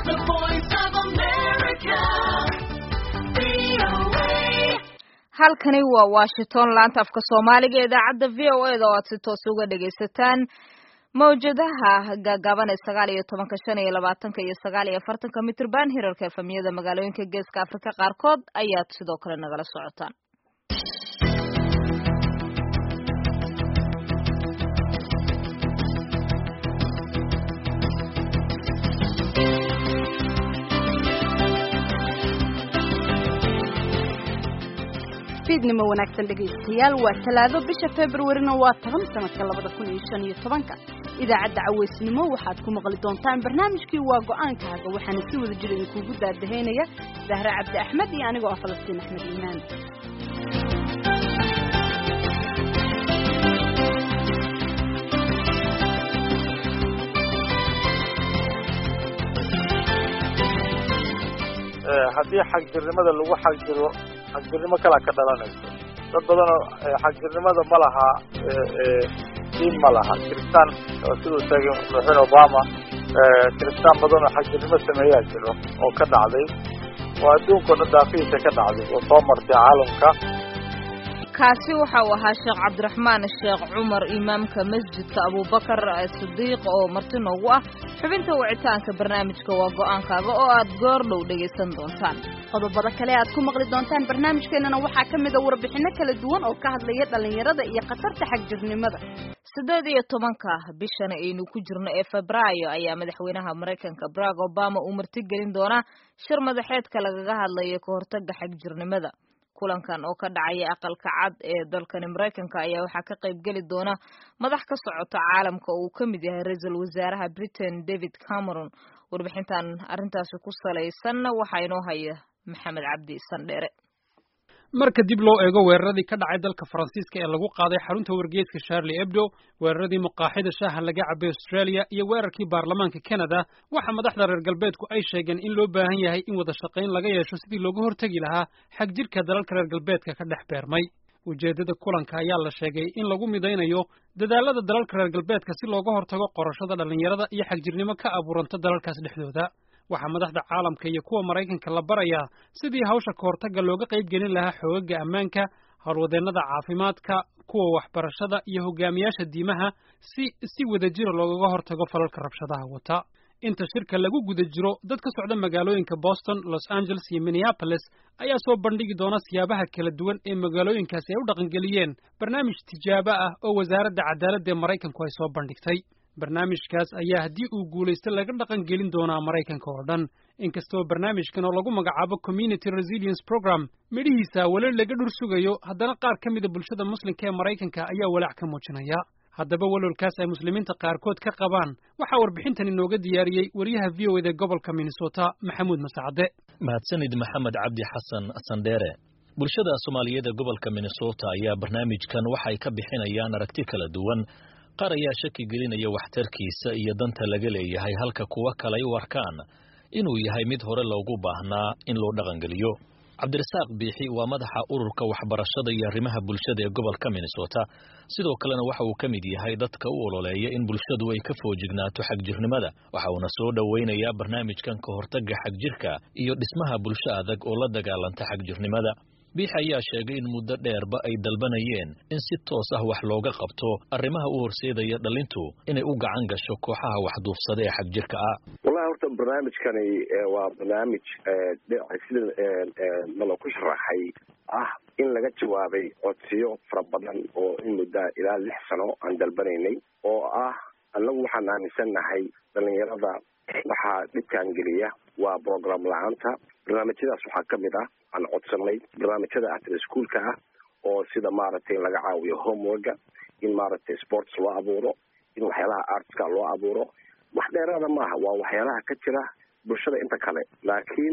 The voice of America. VOA. halkani waa washington laanta afka soomaaliga ee idaacadda v o e da oo aad si toos uga dhagaysataan mawjadaha gaagaaban ee sagaal iyo tobanka shan iyo labaatanka iyo sagaal iyo afartanka mitrban hirarka efamiyada magaalooyinka geeska afrika qaarkood ayaad sidoo kale nagala socotaan fiidnimo wanaagsan dhegaystayaal waa talaado bisha februarina waa toban sanadka labada kun iyo shan iyo tobanka idaacadda caweysnimo waxaad ku maqli doontaan barnaamijkii waa go-aankaaga waxaana si wada jira idinkuugu daadahaynaya zahre cabdi axmed iyo anigoo ah falastiin axmed iimaan haddii xagjirnimada lagu xagjiro xagjirnimo kalaa ka dhalanayso dad badanoo xagjirnimada ma laha diin ma laha kiristaan siduu sheegay madaxweyne obama kiristaan badan oo xagjirnimo sameeyaa jiro oo ka dhacday oo adduunka o dhan daafihiisa ka dhacday oo soo martay caalamka kaasi waxa uu ahaa sheekh cabdiraxmaan sheekh cumar imaamka masjidka abubakar sidiiq oo marti noogu ah xubinta wicitaanka barnaamijka waa go-aankaaga oo aad goor dhow dhegaysan doontaan qodobada kale aad ku maqli doontaan barnaamijkeenana waxaa ka mid a warbixino kala duwan oo ka hadlaya dhallinyarada iyo khatarta xagjirnimada siddeed iyo tobanka bishan aynu ku jirno ee febraayo ayaa madaxweynaha maraykanka barack obama uu martigelin doonaa shir madaxeedka lagaga hadlayo ka hortaga xagjirnimada kulankan oo ka dhacaya aqalka cad ee dalkani maraykanka ayaa waxaa ka qayb geli doona madax ka socota caalamka oo uu ka mid yahay ra-iisul wasaaraha britain david cameron warbixintan arrintaasi ku salaysanna waxaa inoo haya maxamed cabdi sandheere marka dib loo eego weeraradii ka dhacay dalka faransiiska ee lagu qaaday xarunta wargeeska charlie ebdo weeraradii muqaaxida shaaha laga cabay australia iyo weerarkii baarlamaanka canada waxa madaxda reer galbeedku ay sheegeen in loo baahan yahay in wada shaqayn laga yeesho sidii looga hortegi lahaa xag jirka dalalka reer galbeedka ka dhex beermay ujeeddada kulanka ayaa la sheegay in lagu midaynayo dadaalada dalalka reer galbeedka si looga hortago qorashada dhallinyarada iyo xagjirnimo ka abuuranta dalalkaas dhexdooda waxaa madaxda caalamka iyo kuwa maraykanka la barayaa sidii hawsha ka hortagga looga qayb gelin lahaa xoogaga ammaanka howlwadeennada caafimaadka kuwa waxbarashada iyo hogaamiyaasha diimaha si si wadajira loogaga hortago falalka rabshadaha wata inta shirka lagu guda jiro dad ka socda magaalooyinka boston los angeles iyo minneapolis ayaa soo bandhigi doona siyaabaha kala duwan ee magaalooyinkaasi ay u dhaqangeliyeen barnaamij tijaabo ah oo wasaaradda cadaaladda ee maraykanku ay soo bandhigtay barnaamijkaas ayaa haddii uu guulaysto laga dhaqan gelin doonaa maraykanka oo dhan inkastoo barnaamijkan oo lagu magacaabo community resilience program midhihiisa weli laga dhur sugayo haddana qaar ka mida bulshada muslimka ee maraykanka ayaa walaac ka muujinaya haddaba walolkaas ay muslimiinta qaarkood ka qabaan waxaa warbixintan inooga diyaariyey wariyaha v o eda gobolka minnesota maxamuud masacade mahadsanid maxamed cabdi xasan sandheere bulshada soomaaliyeed ee gobolka minnesota ayaa barnaamijkan waxay ka bixinayaan aragti kala duwan qaar ayaa shaki gelinaya waxtarkiisa iyo danta laga leeyahay halka kuwa kale ay u arkaan inuu yahay mid hore loogu baahnaa in loo dhaqangeliyo cabdirasaaq biixi waa madaxa ururka waxbarashada iyo arrimaha bulshada ee gobolka minnesota sidoo kalena waxa uu ka mid yahay dadka u ololeeya in bulshadu ay ka foojignaato xagjirnimada waxa uuna soo dhowaynayaa barnaamijkan ka hortagga xagjirka iyo dhismaha bulsho adag oo la dagaalanta xagjirnimada biix ayaa sheegay in muddo dheerba ay dalbanayeen in si toos ah wax looga qabto arrimaha u horseedaya dhalintu inay u gacan gasho kooxaha waxduufsada ee xagjirka ah wallahi horta barnaamijkani waa barnaamij sida nalo ku sharaxay ah in laga jawaabay codsiyo fara badan oo in muddaa ilaa lix sano aan dalbanaynay oo ah annagu waxaan aaminsannahay dhalinyarada waxaa dhibkaan geliya waa program la-aanta barnaamijyadaas waxaa kamid ah aan codsanay barnaamijyada after schoolka ah oo sida maaragtay in laga caawiyo homeworka in maaragtay sports loo abuuro in waxyaalaha artska loo abuuro wax dheeraada maaha waa waxyaalaha ka jira bulshada inta kale laakiin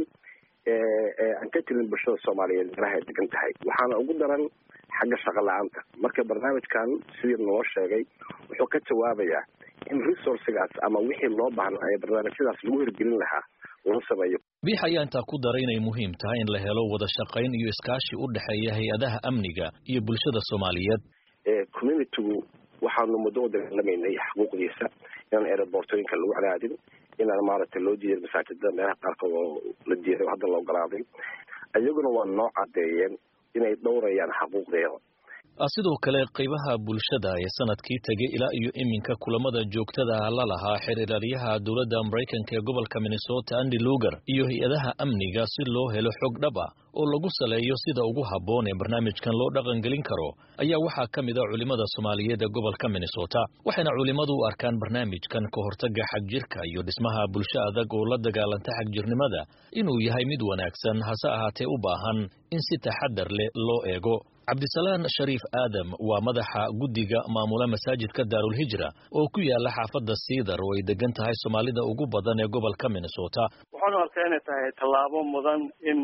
aan ka jirin bulshada soomaaliyeed meelaha ay degan tahay waxaana ugu daran xagga shaqo la-aanta marka barnaamijkan sidii noo sheegay wuxuu ka jawaabayaa in resourcigaas ama wixii loo baahnaa ee barnaamijyadaas lagu hirgelin lahaa loo sameeyo biix ayaa intaa ku daray inay muhiim tahay in la helo wada shaqayn iyo iskaashi u dhexeeya hay-adaha amniga iyo bulshada soomaaliyeed communitygu waxaanu muddo u dagaalamaynay xuquuqdiisa inaan aerobortooyinka lagu cadaadin inaan maaragtay loo diiday masaajida meelaha qaarkood oo la diiday oo hadda la ogolaaday iyaguna waa noo caddeeyeen inay dhowrayaan xaquuqdeeda sidoo kale qaybaha bulshada ee sanadkii tegay ilaa iyo iminka kulamada joogtada la lahaa xeer ilaaliyaha dowladda maraykanka ee gobolka minnesota andy lugar iyo hay-adaha amniga si loo helo xog dhab ah oo lagu saleeyo sida ugu habboon ee barnaamijkan loo dhaqangelin karo ayaa waxaa ka mid a culimmada soomaaliyeed ee gobolka minnesota waxayna culimmadu u arkaan barnaamijkan ka hortaga xagjirka iyo dhismaha bulsho adag oo la dagaalanta xagjirnimada inuu yahay mid wanaagsan hase ahaatee u baahan in si taxadar leh loo eego cabdisalaan shariif aadam waa madaxa guddiga maamula masaajidka daarulhijra oo ku yaala xaafadda siidar oo ay degan tahay soomaalida ugu badan ee gobolka minnesota waxaanu arkaa inay tahay tallaabo mudan in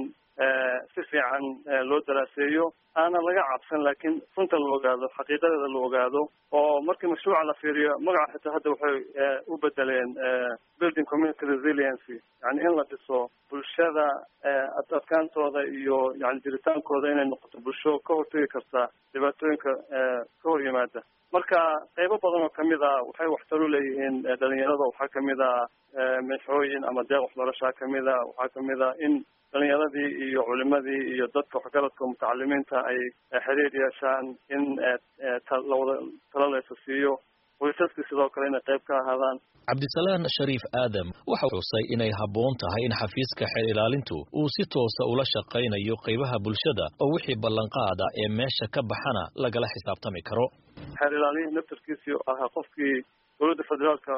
si fiican loo daraaseeyo aanan laga cabsan laakiin runta la ogaado xaqiiqadeeda la ogaado oo markii mashruuca la fiiriyo magaca xitaa hadda waxay u bedeleen building community resiliency yani in la dhiso bulshada adkaantooda iyo yani jiritaankooda inay noqoto bulsho ka hortegi karta dhibaatooyinka ka hor yimaada marka qaybo badan oo kamid a waxay waxtar u leeyihiin dhalinyarada waxaa kamid a mexooyin ama deeq waxbarashaa kamid a waxaa kamid a in dhalinyaradii iyo culimadii iyo dadka waxgaradka mutacalimiinta ay xiriir yeeshaan in lawada talo laysa siiyo qoysaskii sidoo kale inay qayb ka ahaadaan cabdisalaan shariif aadam waxa xusay inay habboon tahay in xafiiska xeer ilaalintu uu si toosa ula shaqaynayo qaybaha bulshada oo wixii ballanqaada ee meesha ka baxana lagala xisaabtami karo xeer ilaaliyihii naftarkiisii ahaa qofkii dowladda federaalka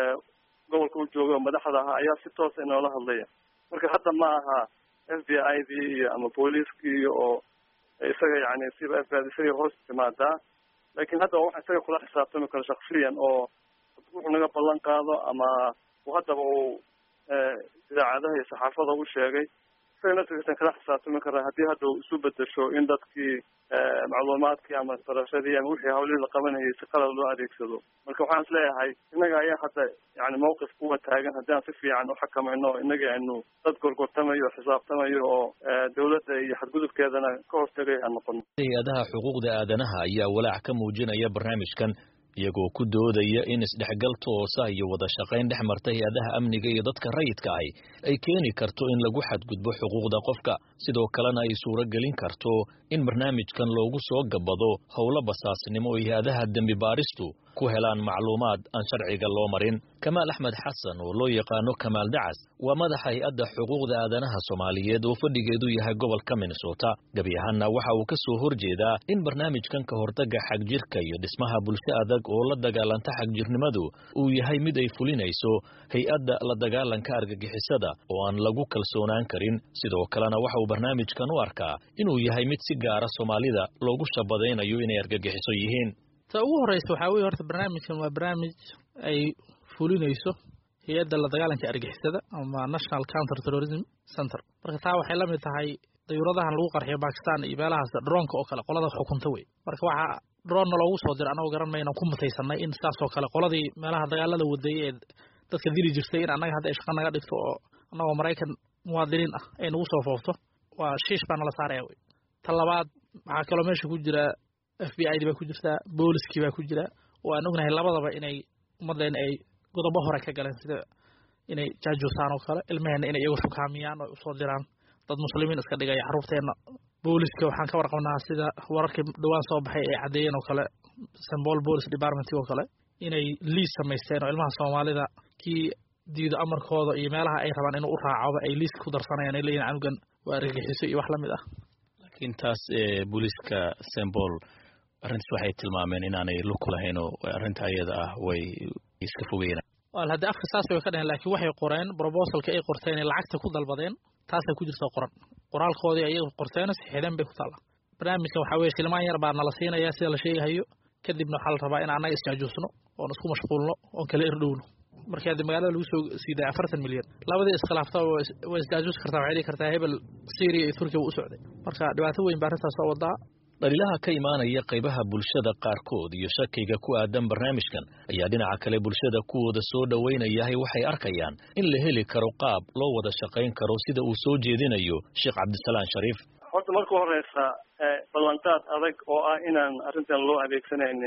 gobolka u joogay oo madaxda ahaa ayaa si toosa inoola hadlaya marka hadda ma aha f b i dii iyo ama booliiskii oo isaga yani siba f b i isaga hoos timaadaa lakin hadda waxa isaga kula xisaabtami karo shaksiyan oo wuxuu naga ballan qaado ama haddaba uu idaacadaha iyo saxaafada u sheegay isaga naftigiisan kala xisaabtami karaa haddii hadda uu isu bedesho in dadkii macluumaadkii ama barashadii ama wixii hawlihii la qabanayay si qalad loo adeegsado marka waxaan is leeyahay innaga ayaa hadda yani mawqif kuwa taagan haddii aan si fiican uxakamayno innaga aynu dad gorgortamayo o xisaabtamayo oo dawladda iyo xadgudubkeedana ka hortegay aan noqono hay-adaha xuquuqda aadanaha ayaa walaac ka muujinaya barnaamijkan iyagoo ku doodaya in isdhexgal toosa iyo wada shaqayn dhex marta hay-adaha amniga iyo dadka rayidka ahi ay keeni karto in lagu xadgudbo xuquuqda qofka sidoo kalena ay suuro gelin karto in barnaamijkan loogu soo gabado howlo basaasnimo oo hay-adaha dembi baaristu ku helaan macluumaad aan sharciga loo marin kamaal axmed xasan oo loo yaqaano kamaal dacas waa madaxa hay-adda xuquuqda aadanaha soomaaliyeed oo fadhigeedu yahay gobolka minnesota gebi ahaanna waxa uu ka soo horjeedaa in barnaamijkan ka hortaga xagjirka iyo dhismaha bulsho adag oo la dagaalanta xagjirnimadu uu yahay mid ay fulinayso hay-adda la dagaalanka argagixisada oo aan lagu kalsoonaan karin sidoo kalena waxa uu barnaamijkan u arkaa inuu yahay mid si gaara soomaalida loogu shabadaynayo inay argagixiso yihiin ta ugu horeysa waxaa weye horta barnaamijkan waa barnaamij ay fulinayso hay-adda la dagaalanka argixisada ama national counter terrorism center marka taa waxay lamid tahay dayuuradahan lagu qarxiyo bakistan iyo meelahaas droonka oo kale qolada xukunta wey marka waxaa droonna loogu soo dira anagoo garan mayna ku mutaysanay in saasoo kale qoladii meelaha dagaalada waday ee dadka dili jirtay in annaga hadda ay shaqa naga dhigto oo annagoo maraykan muwaadiniin ah ay nagu soo foofto waa shiish baa nala saaraya wey ta labaad waxaa kaloo meesha ku jira f b i di baa ku jirtaa booliskii baa ku jira oo aan ognahay labadaba inay ummaddeena ay godobo hore ka galeen sida inay jaajuusaan oo kale ilmaheenna inay iyagu shukaamiyaan oo usoo diraan dad muslimiin iska dhigaya carruurteenna booliska waxaan ka warqabnaa sida wararkii dhowaan soo baxay ay caddeeyeen oo kale sambol police department oo kale inay liis samaysteen oo ilmaha soomaalida kii diido amarkooda iyo meelaha ay rabaan inuu u raacoba ay liiska ku darsanayaan ay leeyihin canugan waa argagixiso iyo wax lamid ah laakiin taas booliiska sembol arrintaas waxay tilmaameen inaanay lug ku lahayn oo arrinta ayada ah way iska fogeyna wal haddii afka saas way ka dheheen laakiin waxay qoreen brobosalka ay qorteen ee lacagta ku dalbadeen taasay ku jirta qoran qoraalkoodii ayaga qorteen sixideen bay ku taalla barnaamijkan waxaa weye shilmaan yar baa nala siinaya sida la sheegahayo kadibna waxaa la rabaa in annaga isjaajuusno oon isku mashquulno oon kala irdhowno markii haddi magaalada lagu soo siiday afartan milyan labadii iskhilaafta way isjaajuusi kartaa waxay dhihi kartaa hebel syria iyo turkiya wuu u socday marka dhibaato weyn baa arrintaas soo wadaa dhaliilaha ka imaanaya qaybaha bulshada qaarkood iyo shakiga ku aadan barnaamijkan ayaa dhinaca kale bulshada kuwooda soo dhowaynayahay waxay arkayaan in la heli karo qaab loo wada shaqayn karo sida uu soo jeedinayo sheekh cabdisalaan shariif horta marka horeysa ballanqaad adag oo ah inaan arrintan loo adeegsanaynin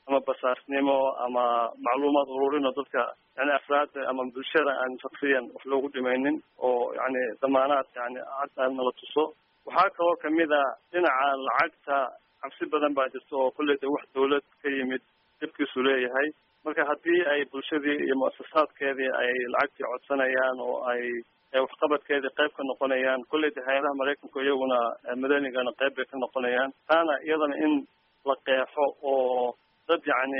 ama basaasnimo ama macluumaad ururin oo dadka yani afraadda ama bulshada aan shaksiyan wax loogu dhimaynin oo yani damaanaad yani cad aan nala tuso waxaa kaloo kamid a dhinaca lacagta cabsi badan baa jirta oo kolley de wax dawlad ka yimid dhibkiisu leeyahay marka haddii ay bulshadii iyo muasasaadkeedii ay lacagtii codsanayaan oo ay waxqabadkeedii qayb ka noqonayaan kolley de hay-adaha maraykanku iyaguna madanigana qayb bay ka noqonayaan taana iyadana in la qeexo oo dad yacni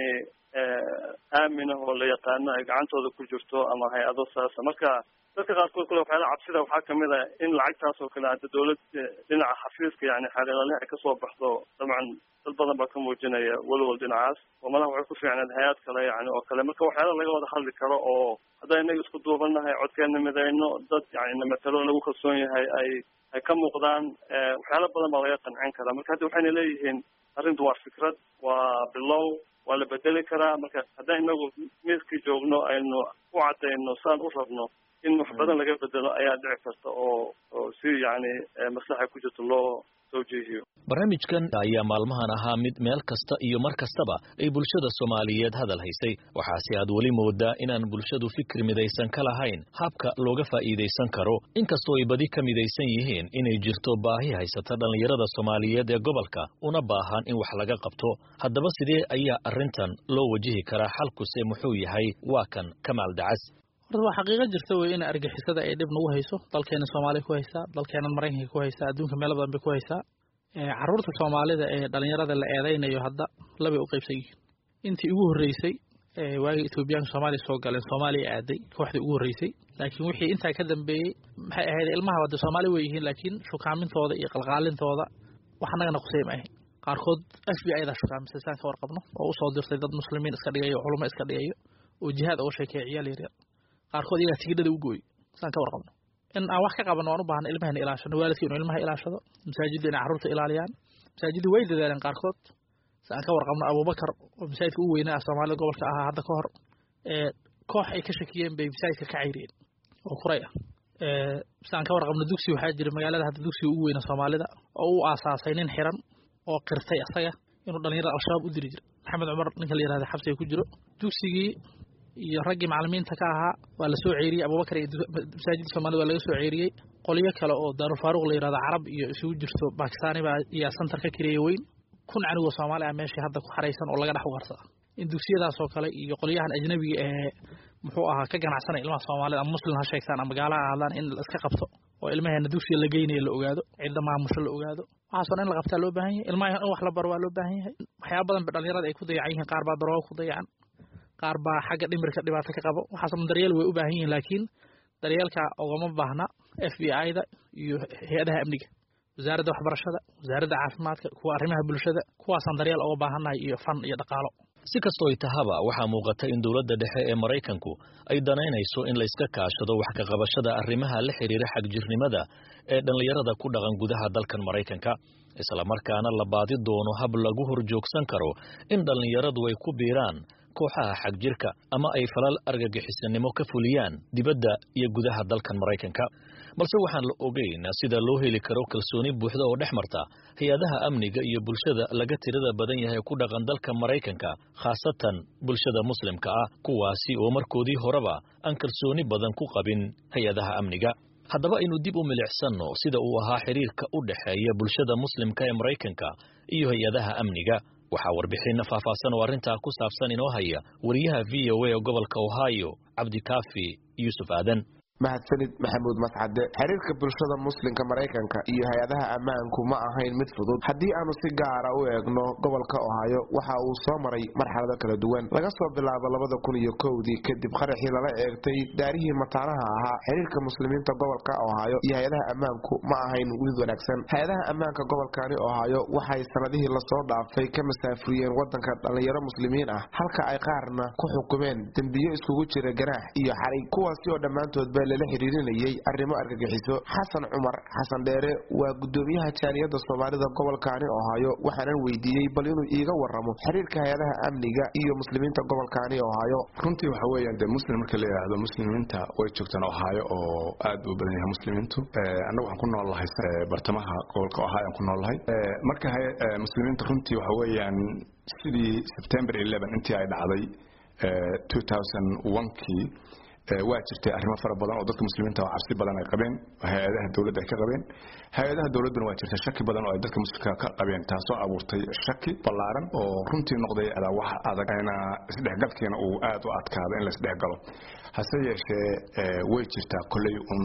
aaminah oo la yaqaano ay gacantooda ku jirto ama hay-ado saasa marka dadka qaarkood kule waxyaala cabsida waxaa kamid a in lacagtaas oo kale hadda dawlad dhinaca xafiiska yani xeelalaha ay kasoo baxdo dabcan dad badan baa ka muujinaya walwal dhinacaas oo malaha waxay ku fiicneed hay-ad kale yani oo kale marka waxyaala laga wada hadli karo oo haddaan inaga isku duubanahay codkeena midayno dad yani namatalo lagu kalsoon yahay ay ay ka muuqdaan waxyaala badan baa laga qancin karaa marka hadda waxayna leeyihiin arrintu waa fikrad waa bilow waa la bedeli karaa marka haddaan inagu miiskii joogno aynu u cadayno saan u rabno in wax badan laga bedelo ayaa dhici karta oo oo si yani maslaxa ku jirto loo soo jeehiyo barnaamijkan ayaa maalmahan ahaa mid meel kasta iyo mar kastaba ay bulshada soomaaliyeed hadal haysay waxaase aad weli moodaa inaan bulshadu fikir midaysan ka lahayn habka looga faa'iidaysan karo inkastoo ay badi ka midaysan yihiin inay jirto baahi haysata dhallinyarada soomaaliyeed ee gobolka una baahan in wax laga qabto haddaba sidee ayaa arrintan loo wajihi karaa xalkuse muxuu yahay waa kan kamaal dacas horta waa xaqiiqo jirta wey in argixisada ay dhib nagu hayso dalkeena soomaaliya ku haysaa dalkeenan maraykanka ku haysaa adduunka meelo badan bay ku haysaa caruurta soomaalida ee dhalinyarada la eedeynayo hadda labay u qaybsan yihiin intii ugu horreysay waagii etoobiyaanka soomaaliya soo galeen soomaaliya aaday kooxdii ugu horreysay laakiin wixii intaa ka dambeeyey maxay ahayd ilmaha wade soomaali way yihiin laakiin shukaamintooda iyo qalqaalintooda wax annagana qusay ma ahayn qaarkood f b i da shukaamisay saan ka warqabno oo usoo dirtay dad muslimiin iska dhigayo culamo iska dhigayo oo jihaad uga sheekeeya ciyaal yaryar qaarkood iyagaa tigidhada u gooy saan ka warqabno in aan wax ka qabano waan u baahna ilmahana ilaashano waalidka inuu ilmaha ilaashado masaajidda inay carruurta ilaaliyaan masaajidda way dadaaleen qaarkood si aan ka warqabno abubakar oo masaajidka u weynaa soomaalida gobolka ahaa hadda ka hor koox ay ka shakiyeen bay masaajidka ka cayriyeen oo kuray ah si aan ka warqabno dugsi waxaa jira magaalada hadda dugsiga ugu weyna soomaalida oo u aasaasay nin xiran oo qirtay asaga inuu dhalinyarada al-shabaab u diri jira maxamed cumar ninka la yihahda xabsiga ku jiro dugsigii iyo raggii macalimiinta ka ahaa waa la soo ceeriyey abubakar iyo masaajidda soomaalida waa laga soo ceeriyey qolyo kale oo daarulfaaruq la yihahdo carab iyo isugu jirto bakistaani baa iyaa santar ka kireeya weyn kun canigoo soomaali ah meeshii hadda ku xaraysan oo laga dhex ugarsada in dugsiyadaas oo kale iyo qolyahan ajnabiga ee muxuu ahaa ka ganacsanaya ilmaha soomaalida ama muslim ha sheegtaan ama gaala ha ahaadaan in la iska qabto oo ilmaheena dugsiga la geynayo la ogaado cidda maamusho la ogaado waxaasoo dhan in la qabtaa loo baahan yahay ilmaha in wax la baro waa loo baahan yahay waxyaaba badan ba dhalinyarada ay ku dayacan yihiin qaar baa darooga ku dayacan qaar baa xagga dhimirka dhibaato ka qabo waxaasoo dhan daryeel way u baahan yihiin laakiin daryeelka ogama baahna f b i da iyo hay-adaha amniga wasaaradda waxbarashada wasaaradda caafimaadka kuwa arrimaha bulshada kuwaasaan daryeel oga baahannahay iyo fan iyo dhaqaalo si kastoo ay tahaba waxaa muuqata in dowladda dhexe ee maraykanku ay danaynayso in layska kaashado wax ka qabashada arrimaha la xidhiira xagjirnimada ee dhallinyarada ku dhaqan gudaha dalkan maraykanka islamarkaana la baadi doono hab lagu horjoogsan karo in dhallinyaradu ay ku biiraan kooxaha xagjirka ama ay falal argagixisanimo ka fuliyaan dibadda iyo gudaha dalkan maraykanka balse waxaan la ogeyn sida loo heli karo kalsooni buuxda oo dhex marta hay-adaha amniga iyo bulshada laga tirada badan yahay ku dhaqan dalka maraykanka khaasatan bulshada muslimka ah kuwaasi oo markoodii horeba aan kalsooni badan ku qabin hay-adaha amniga haddaba aynu dib u milicsanno sida uu ahaa xiriirka u dhexeeya bulshada muslimka ee maraykanka iyo hay-adaha amniga waxaa warbixinna faahfaahsan oo arrintaa ku saabsan inoo haya wariyaha v o a ee gobolka ohio cabdikaafi yuusuf aadan mahadsanid maxamuud mascade xiriirka bulshada muslimka maraykanka iyo hay-adaha ammaanku ma ahayn mid fudud haddii aanu si gaara u eegno gobolka ohaayo waxa uu soo maray marxalado kala duwan laga soo bilaabo labada kun iyo kowdii kadib qaraxii lala eegtay daarihii mataanaha ahaa xiriirka muslimiinta gobolka ohaayo iyo hay-adaha ammaanku ma ahayn mid wanaagsan hay-adaha ammaanka gobolkani ohaayo waxay sanadihii lasoo dhaafay ka masaafuriyeen wadanka dhallinyaro muslimiin ah halka ay qaarna ku xukumeen dembiyo iskugu jira ganaax iyo xarig kuwaasi oo dhammaantoodba lala xiriirinayay arrimo argagixiso xasan cumar xasan dheere waa gudoomiyaha jaaliyada soomaalida gobolkaani ohaayo waxaanan weydiiyey bal inuu iiga waramo xiriirka hay-adaha amniga iyo muslimiinta gobolkaani ohaayo runtii waxa weeyaan dee muslim marka la yidhaahdo muslimiinta way joogtaan ohaayo oo aad u badan yahay muslimiintu annagu waxaan ku nool lahay bartamaha gobolka ohaayo aan ku nool lahay marka muslimiinta runtii waxa weeyaan sidii september intii ay dhacday kii waa jirtay arrimo fara badan oo dadka muslimiinta oo cabsi badan ay qabeen hay-adaha dowladda ay ka qabeen hay-adaha dowladduna waa jirtay shaki badan oo ay dadka muslimka ka qabeen taasoo abuurtay shaki ballaaran oo runtii noqday wax adag ayna isdhexgalkiina uu aad u adkaado in la isdhexgalo hase yeeshee way jirtaa kolley un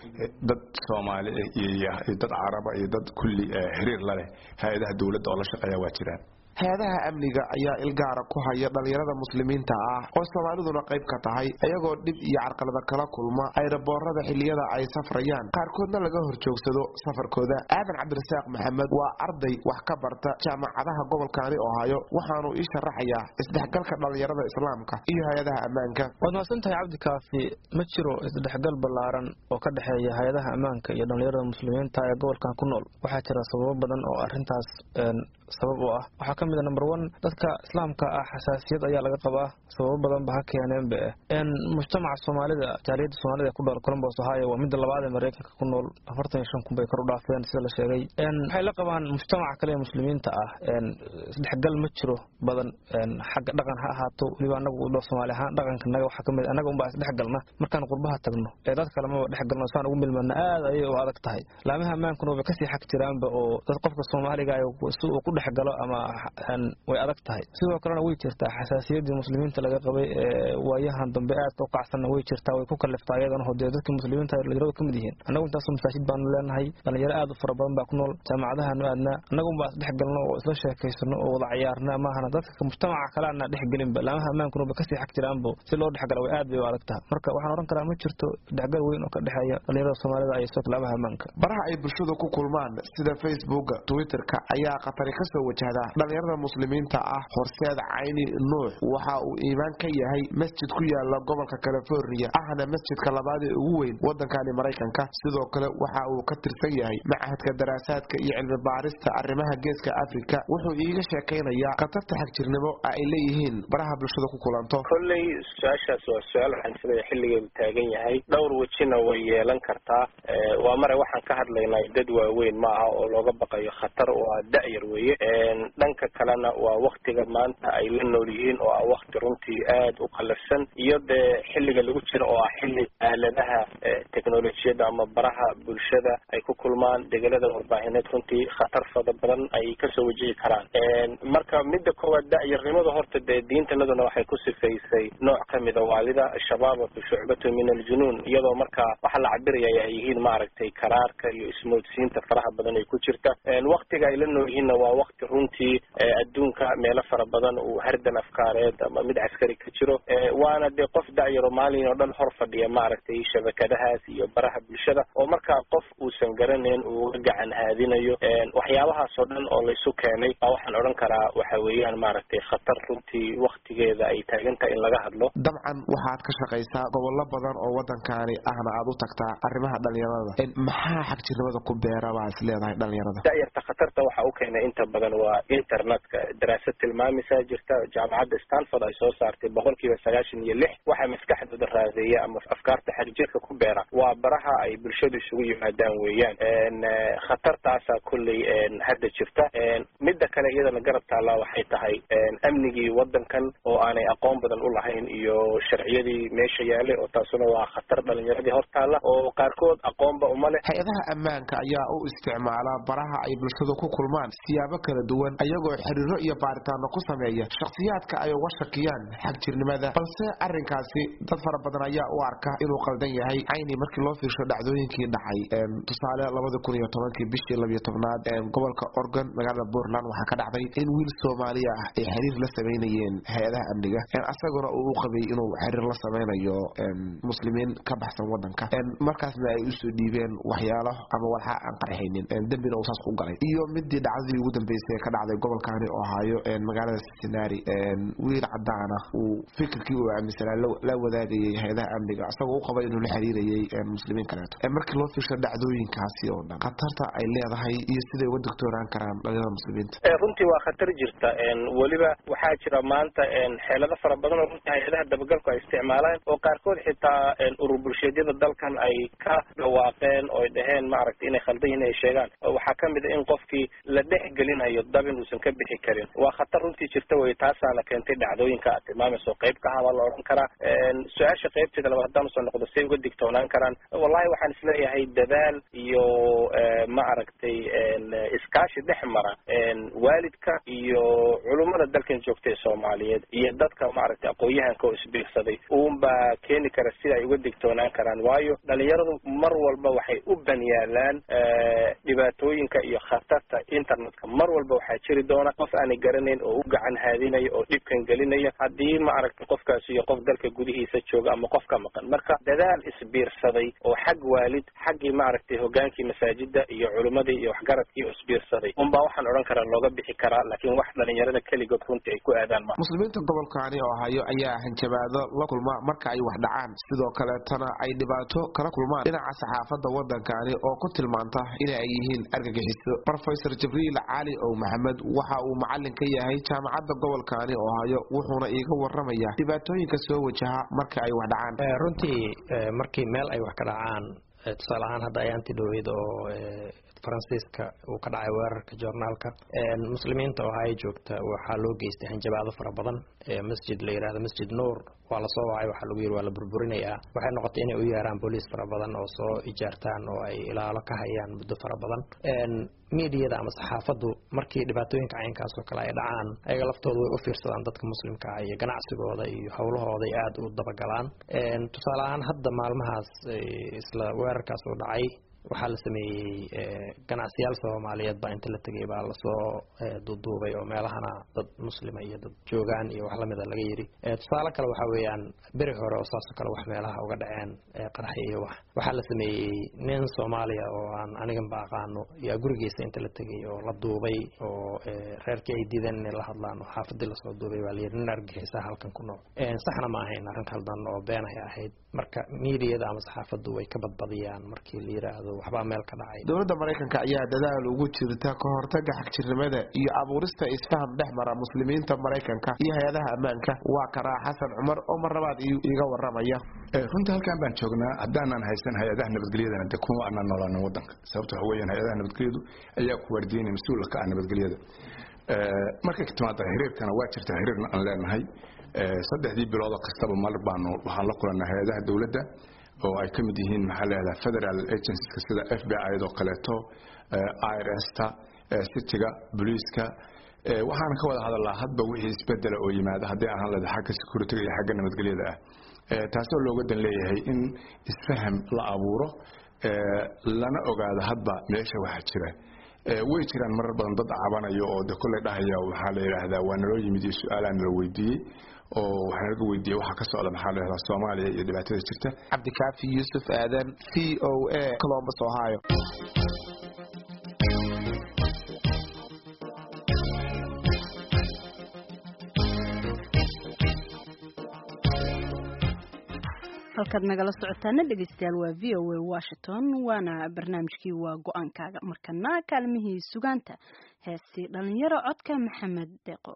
dad soomaali iyo dad caraba iyo dad kulli xiriir la leh hay-adaha dowladda oo la shaqeeya waa jiraan hay-adaha amniga ayaa ilgaara ku haya dhalinyarada muslimiinta ah oo soomaaliduna qayb ka tahay iyagoo dhib iyo carqalada kala kulma ayraboorada xilliyada ay safrayaan qaarkoodna laga horjoogsado safarkooda aadan cabdirasaaq maxamed waa arday wax ka barta jaamacadaha gobolkaani ohaayo waxaanu ii sharaxayaa isdhexgalka dhalinyarada islaamka iyo hay-adaha ammaanka waad mahadsantahay cabdikaafi ma jiro isdhexgal ballaaran oo ka dhexeeya hay-adaha ammaanka iyo dhalinyarada muslimiinta ee gobolkan ku nool waxaa jira sababo badan oo arintaas sabab u ah waxaa ka mid a number one dadka islaamka ah xasaasiyad ayaa laga qabaa sababo badan ba ha keeneenba eh mujtamaca soomaalida jaaliyadda soomaalida ee ku dhool colombos ohio waa midda labaad ee mareykanka ku nool afartan iyo shan kun bay kor u dhaafeen sida la sheegay waxay la qabaan mujtamaca kale ee muslimiinta ah isdhexgal ma jiro badan xagga dhaqan ha ahaato weliba anagu soomaali ahaan dhaqanka naga waxaa kamid anaga unbaa isdhexgalna markaan qurbaha tagno ee dad kale maba dhexgalno saan ugu milmana aad ayay u adag tahay laamaha ammaankuna waba kasii xag jiraanba oo dad qofka soomaaliga si uu ku dhexgalo ama way adag tahay sidoo kalena way jirtaa xasaasiyadii muslimiinta laga qabay ee waayahan dambe aadka u kacsanna way jirtaa way ku kaliftaa iyadana hodee dadkii muslimiinta dhalinyaradu kamid yihiin annagu intaasoo masaajid baanu leenahay dhalinyaro aad u fara badan baa ku nool jaamacadahaanu aadnaa annagunbaa isdhexgalno oo isla sheekaysano oo wada cayaarna maahana dadka mujtamaca kale ana dhexgelinba laamaha ammaankuna kasii xag jiraanbo si loo dhexgala way aad bay u adag taha marka waxaan ohan karaa ma jirto dhexgal weyn oo ka dhexeeya dhalinyarada soomaalida iyo sidoo laamaha ammaanka baraha ay bulshadu ku kulmaan sida facebooka twitterka ayaa khatari kasoo wajahda dhalinyarada muslimiinta ah horseed cayni nuux waxa uu iimaan ka yahay masjid ku yaala gobolka california ahna masjidka labaad ee ugu weyn wadankani maraykanka sidoo kale waxa uu ka tirsan yahay machadka daraasaadka iyo cilmi baarista arrimaha geeska africa wuxuu iiga sheekaynayaa khatarta xagjirnimo ay leeyihiin baraha bulshada ku kulanto kolley su-aashaas waa su-aal waxaan isleeyahay xilligeedu taagan yahay dhowr wejina way yeelan kartaa waa mare waxaan ka hadlaynaa dad waaweyn ma aha oo looga baqayo khatar oo ah da-yar weeye dhanka kalena waa waktiga maanta ay la nool yihiin oo ah wakti runtii aad u qalafsan iyo dee xilliga lagu jiro oo ah xilli aaladaha technolojiyadda ama baraha bulshada ay ku kulmaan degelada warbaahineed runtii khatar fada badan ay kasoo wajihi karaan marka midda koowaad da-yarnimada horta dee diintanaduna waxay ku sifaysay nooc kamida waalida shabaabatu shucbatu min aljunuun iyadoo marka waxa la cabiraya ay yihiin maaragtay karaarka iyo ismoodsiinta faraha badan ay ku jirta waktiga ay la nool yihiinna waa wakti runtii adduunka meelo fara badan uu hardan afkaareed ama mid caskari ka jiro waana dee qof da-yaro maalin oo dhan hor fadhiya maaragtay shabakadahaas iyo baraha bulshada oo markaa qof uusan garanayn uu uga gacan haadinayo waxyaabahaas oo dhan oo laysu keenay baa waxaan odhan karaa waxa weeyaan maaragtay khatar runtii waktigeeda ay taagan tahay in laga hadlo dabcan waxaad ka shaqaysaa gobollo badan oo waddankaani ahna aad u tagtaa arrimaha dhalinyarada maxaa xagjirnimada ku beera baa is leedahay dhalinyarada da-yarta khatarta waxa u keenay inta badan waa internetka daraasad tilmaamisaa jirta jaamacadda stanford ay soo saartay boqol kiiba sagaashan iyo lix waxaa maskaxdooda raadeeya ama afkaarta xagjirka ku beera waa baraha ay bulshadu isugu yimaadaan weeyaan khatartaasaa kolley hadda jirta midda kale iyadana garab taallaa waxay tahay amnigii waddankan oo aanay aqoon badan u lahayn iyo sharciyadii meesha yaalay oo taasuna waa khatar dhalinyaradii hor taalla oo qaarkood aqoonba uma leh hay-adaha ammaanka ayaa u isticmaala baraha ay bulshadu ku kulmaan siyaabo kala duwan ayagoo xiriiro iyo baaritaano ku sameeya shakhsiyaadka ay uga shakiyaan xagjirnimada balse arrinkaasi dad fara badan ayaa u arka inuu qaldan yahay cayni markii loo fiirsho dhacdooyinkii dhacay tusaale labada kun iyo tobankii bishii labiyo tobnaad gobolka oregon magaalada puntland waxaa ka dhacday in wiil soomaaliya ah ay xiriir la samaynayeen hay-adaha amniga asaguna uu u qabay inuu xiriir la samaynayo muslimiin ka baxsan wadanka markaasna ay usoo dhiibeen waxyaalo ama walxa aan qarxaynin dembina uu saas ku galay iyo midii dhacdadii ugu dambeysay dambeysay ee ka dhacday gobolkani ohio magaalada cincinnati wiil cadaan ah uu fikirkii uu aaminsanaa la wadaagayay hay-adaha amniga isagoo u qaba inuu la xiriirayay muslimiin kaleeto markii loo fiirsho dhacdooyinkaasi oo dhan khatarta ay leedahay iyo siday uga digtoonaan karaan dhalinyarada muslimiinta runtii waa khatar jirta weliba waxaa jira maanta xeelado fara badan oo runtii hay-adaha dabagalku ay isticmaalaan oo qaarkood xitaa urur bulsheedyada dalkan ay ka dhawaaqeen oo ay dhaheen maaragtay inay khaldan yihin ay sheegaan waxaa kamid a in qofkii la dhex gelinayo dabin uusan ka bixi karin waa khatar runtii jirta wey taasaana keentay dhacdooyinka aad tilmaamayso qayb ka habaa la odhan karaa su-aasha qaybteeda labaad haddaan usoo noqdo say uga digtoonaan karaan wallahi waxaan isleeyahay dadaal iyo ma aragtay iskaashi dhex mara waalidka iyo culummada dalkan joogta ee soomaaliyeed iyo dadka maaragtay aqoon-yahanka oo isbiirsaday uunbaa keeni kara sida ay uga digtoonaan karaan waayo dhalinyaradu mar walba waxay u banyaalaan dhibaatooyinka iyo khatarta internetka mar walba waxaa jiri doona qof aanay garanayn oo u gacan haadinaya oo dhibkan gelinaya haddii ma aragtay qofkaasi iyo qof dalka gudihiisa jooga ama qof ka maqan marka dadaal isbiirsaday oo xag waalid xaggii maaragtay hogaankii masaajida iyo culimmadii iyo waxgaradkii oo isbiirsaday unbaa waxaan odhan karaa looga bixi karaa laakiin wax dhalinyarada keligood runtii ay ku aadaan ma muslimiinta gobolkaani oo hayo ayaa hanjabaado la kulma marka ay wax dhacaan sidoo kaleetana ay dhibaato kala kulmaan dhinaca saxaafadda waddankani oo ku tilmaanta in ay yihiin argagixiso rofesor jibriil cali ow maxamed waxa uu macalin ka yahay jaamacadda gobolkaani oo hayo wuxuuna iiga waramaya dhibaatooyinka soo wajaha marka ay wax dhacaan runtii markii meel ay wax ka dhacaan tusaale ahaan hadda ayaanti dhaweyd oo faransiiska uu ka dhacay weerarka joornaalka muslimiinta oo haya joogta waxaa loo geystay hanjabaado fara badan masjid la yidhahdo masjid nuur waa lasoo wacay waxaa lagu yidhi waa la burburinayaa waxay noqotay inay u yeeraan booliis fara badan oo soo ijaartaan oo ay ilaalo ka hayaan muddo fara badan miidiyada ama saxaafaddu markii dhibaatooyinka caynkaas oo kale ay dhacaan ayaga laftooda way u fiirsadaan dadka muslimka ah iyo ganacsigooda iyo howlahooda ay aada u dabagalaan tusaale ahaan hadda maalmahaas isla weerarkaas uu dhacay waxaa la sameeyey ganacsiyaal soomaaliyeed baa inta la tegay baa lasoo duuduubay oo meelahana dad muslima iyo dad joogaan iyo wax lamida laga yidhi tusaale kale waxaa weeyaan beri hore oo saasoo kale wax meelaha uga dhaceen qaraxi iyo wax waxaa la sameeyey nin soomaaliya oo aan aniganba aqaano yaa gurigiisa inta la tegay oo la duubay oo reerkii ay diideen inay la hadlaan oo xaafadii lasoo duubay baa layidhi nin argagixisaa halkan ku nool saxna ma ahayn arrin khaldan oo been ay ahayd marka miidiyada ama saxaafaddu way ka badbadiyaan markii la yidhaahdo waxbaa meel ka dhacay dowladda maraykanka ayaa dadaal ugu jirta ka hortaga xagjirnimada iyo abuurista isfaham dhex mara muslimiinta maraykanka iyo hay-adaha ammaanka waa karaa xasan cumar oo mar labaad iiga waramaya runtii halkaan baan joognaa haddaanan haysan hay-adaha nabadgelyadana de kuma aanaan noolaanin wadanka sababta waxa weeyaan hay-adaha nabadgelyadu ayaa ku waardiinaya mas-uulka ka ah nabadgelyada markay ka timaada xiriirkana waa jirta xiriirna aan leenahay saddexdii bilood kastaba mar baanu waxaan la kulannaa hay-adaha dowladda oo ay ka mid yihiin maxaa leedaha federal agencies sida f b i oo kaleeto irsta cityga booliiska waxaana ka wada hadalnaa hadba wixii isbedela oo yimaada haddii aan hadlada xagga securityga iyo xagga nabadgelyada ah taasoo looga dan leeyahay in isfaham la abuuro lana ogaado hadba meesha waxa jira way jiraan marar badan dad cabanayo oo de kolley dhahaya waxaa la yidhaahdaa waa naloo yimid iyo su-aalaa nala weydiiyey oo waxaa naga weydiiyey waxaa ka socda maxaa la yidhahdaa soomaaliya iyo dhibaatada jirta cabdikaafi yuusuf aadan v o a colombus ohio halkaad nagala socotaana dhegeystayaal waa v o a washington waana barnaamijkii waa go-aankaaga markana kaalmihii sugaanta heestii dhalinyaro codka maxamed deeqo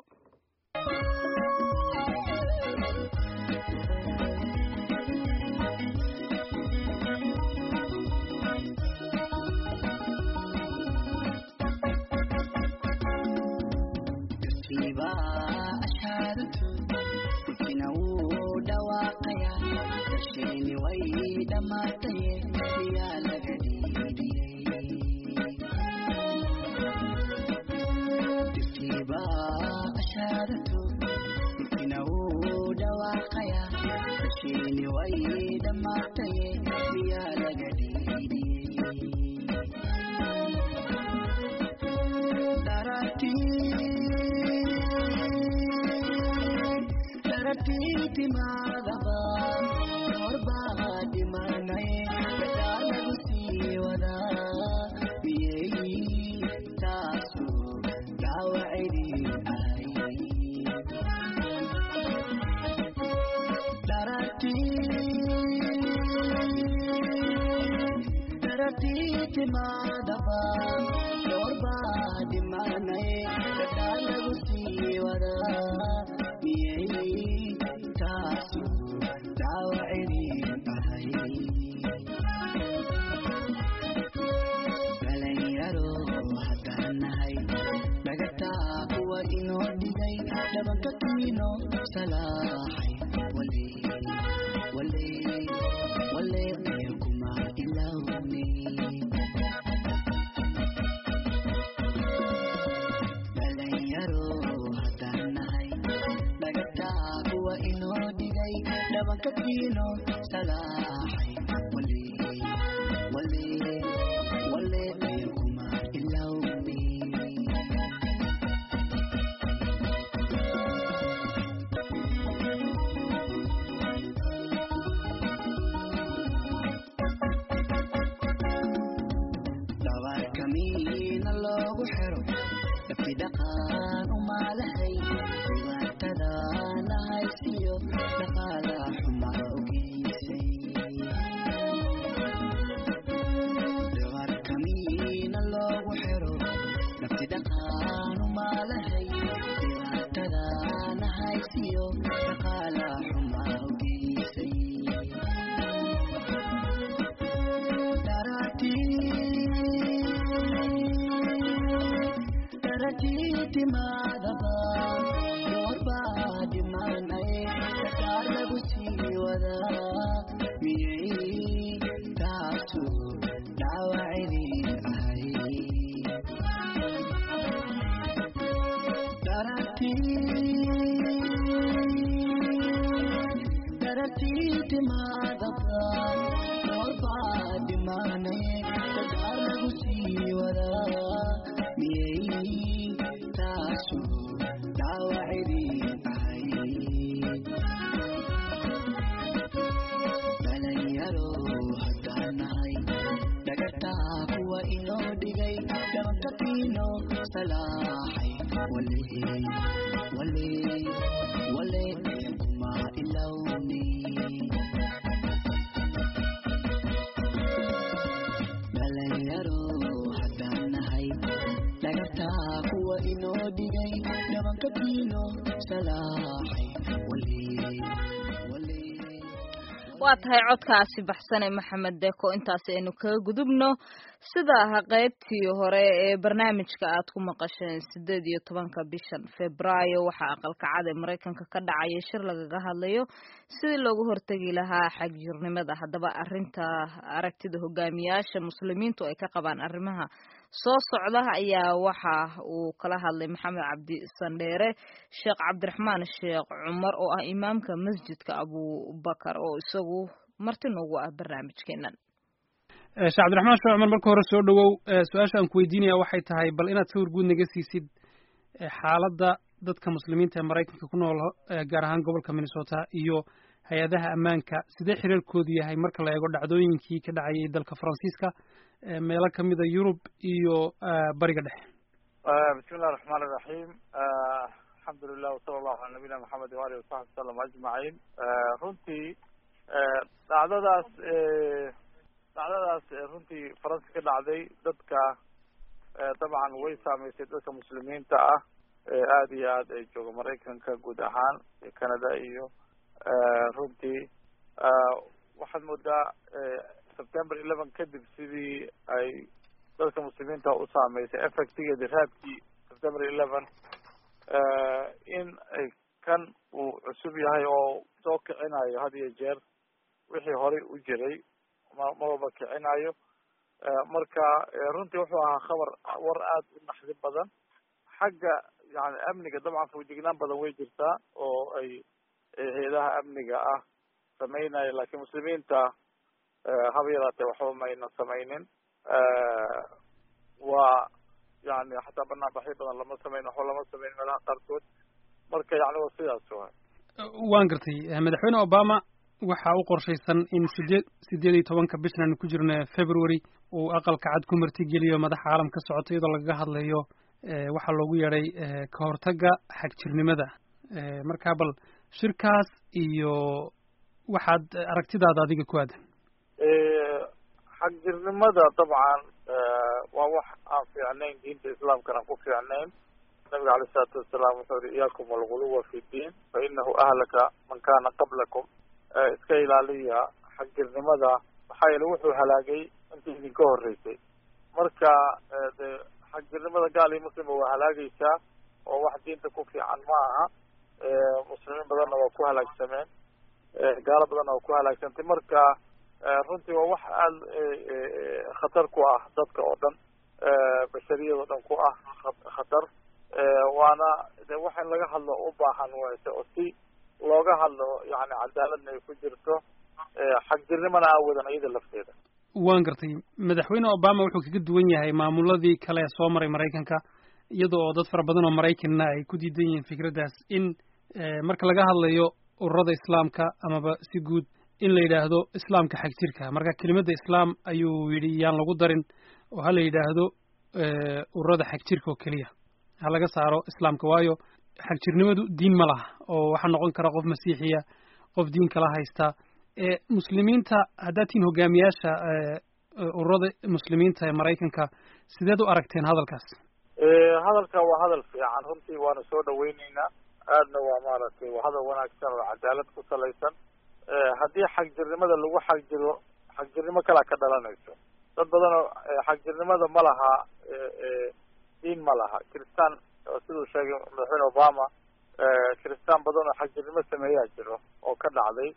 Yeah. daratiitimaadaba doorbaa dhimanay dadhaa lagu sii wadaa miyay taasu daawacinin tahay dhalinyaro haddaan nahay dhagataa kuwa inoo dhigay dhabanka kiino salaaxay wale wale wale ee kuma ilawne dhalinyaro haddaan nahay dhagataa kuwa inoo dhigay dhabanka kiino salaaxay wale wale wale ee kuma ilawne dabarkamiina loogu xiro dabti dhaqan umaalahay dhibaatadana haysiyo dhaqaala xuma ogeysay dabarkamiina loogu xiro dabti dhaqan umaalahay dhibaatadana haysiyo dhaqaala xuma ogeysay daratiitimaadaba doorbaa dhimanay dadhaa lagu sii wadaa miyay taasu dhaawacinin ahay daratiitimaadaba doorbaa dhimanay dadhaa lagu sii wadaa miyay taasu dhaawacinin ahay dhalinyaro haddaan nahay dhagataa kuwa inoo dhigay dhabanka kiino salaaxay wale wale wale ee kuma ilawne dhalinyaro haddaan nahay dhagataa kuwa inoo dhigay dhabanka kiino salaaxay wale wale waa tahay codkaasi baxsane maxamed deko intaas aynu kaga gudubno sida aha qaybtii hore ee barnaamijka aad ku maqasheen sideed iyo tobanka bishan februaayo waxaa aqalkacad ee maraykanka ka dhacaya shir lagaga hadlayo sidii loogu hortegi lahaa xagjirnimada haddaba arinta aragtida hogaamiyaasha muslimiintu ay ka qabaan arrimaha soo socda ayaa waxa uu kala hadlay maxamed cabdi sandheere sheekh cabdiraxmaan sheekh cumar oo ah imaamka masjidka abubakar oo isagu marti noogu ah barnaamijkeenan sheekh cabdiraxmaan sheekh cumar marka hore soo dhowow su-aasha aan ku weydiinaya waxay tahay bal inaad sawir guud naga siisid xaaladda dadka muslimiinta ee maraykanka ku nool gaar ahaan gobolka minnesota iyo hay-adaha ammaanka sidee xiriirkoodu yahay marka la eego dhacdooyinkii ka dhacayay dalka faransiiska meelo kamida yurub iyo bariga dhexe bismi illahi raxmaan iraxiim alxamdu lilah wasala allahu cala nabiyina maxamed waalihi wasaxbi wasalam ajmaciin runtii dhacdadaas dhacdadaas runtii faransi ka dhacday dadka dabcan way saameysay dadka muslimiinta ah aada iyo aad ay jooga maraykanka guud ahaan canada iyo runtii waxaad moodaa september eleven kadib sidii ay dadka muslimiinta u saameysay effectigeedi raadkii september eleven in ay kan uu cusub yahay oo soo kicinayo had iyo jeer wixii horey u jiray ma mawaba kicinayo marka runtii wuxuu ahaa khabar war aada u naxdi badan xagga yani amniga dabcan fawjignaan badan way jirtaa oo ay hay-adaha amniga ah sameynaya laakiin muslimiinta haba yaraatee waxba mayna samaynin waa yani xataa banaanbaxyo badan lama sameyn waxba lama sameyn meelaha qaarkood marka yani waa sidaas waay waan gartay madaxweyne obama waxa u qorshaysan in sideed sideed iyo tobanka bishan aanu ku jirno february uu aqalka cad ku martigeliyo madaxa caalam ka socota iyadoo lagaga hadlayo waxaa loogu yeedhay ka hortagga xagjirnimada marka bal shirkaas iyo waxaad aragtidaada adiga ku aadan xagjirnimada dabcan waa wax aan fiicnayn diinta islaamkana ku fiicnayn nabiga alay isalaatu wasalaam wuxuu yihi iyaakum alguluwa fi diin fa inahu ahlaka man kana qablakum iska ilaaliya xagjirnimada maxaa yeele wuxuu halaagay intii idinka horeysay marka de xagjirnimada gaal iyo muslimba waa halaagaysaa oo wax diinta ku fiican ma aha muslimiin badanna waa ku halaagsameen gaalo badanna waa ku halaagsantay marka runtii waa wax aada khatar ku ah dadka oo dhan bashariyada o dhan ku ah khatar waana de wax in laga hadlo u baahan wayse oo si looga hadlo yani cadaaladna ay ku jirto xagjirnimana aawadan iyada lafteeda waan gartay madaxweyne obama wuxuu kaga duwan yahay maamuladii kale ee soo maray maraykanka iyada oo dad fara badan oo maraykanna ay ku diidan yihiin fikraddaas in marka laga hadlayo ururada islaamka amaba si guud in la yidhaahdo islaamka xagjirka marka kelimadda islaam ayuu yidhi yaan lagu darin oo ha la yidhaahdo ururada xagjirka oo keliya ha laga saaro islaamka waayo xagjirnimadu diin ma laha oo waxaa noqon kara qof masiixiya qof diin kala haysta muslimiinta haddaad tihiin hogaamiyaasha ururada muslimiinta ee maraykanka sideed u aragteen hadalkaas hadalka waa hadal fiican runtii waanu soo dhaweyneynaa aadna waa maaragtay waa hadal wanaagsan oo cadaalad ku salaysan haddii xagjirnimada lagu xagjiro xagjirnimo kalaa ka dhalanayso dad badan oo xagjirnimada ma laha diin ma laha kiristaan siduu sheegay madaxweyne obama kiristaan badan oo xagjirnimo sameeyaa jiro oo ka dhacday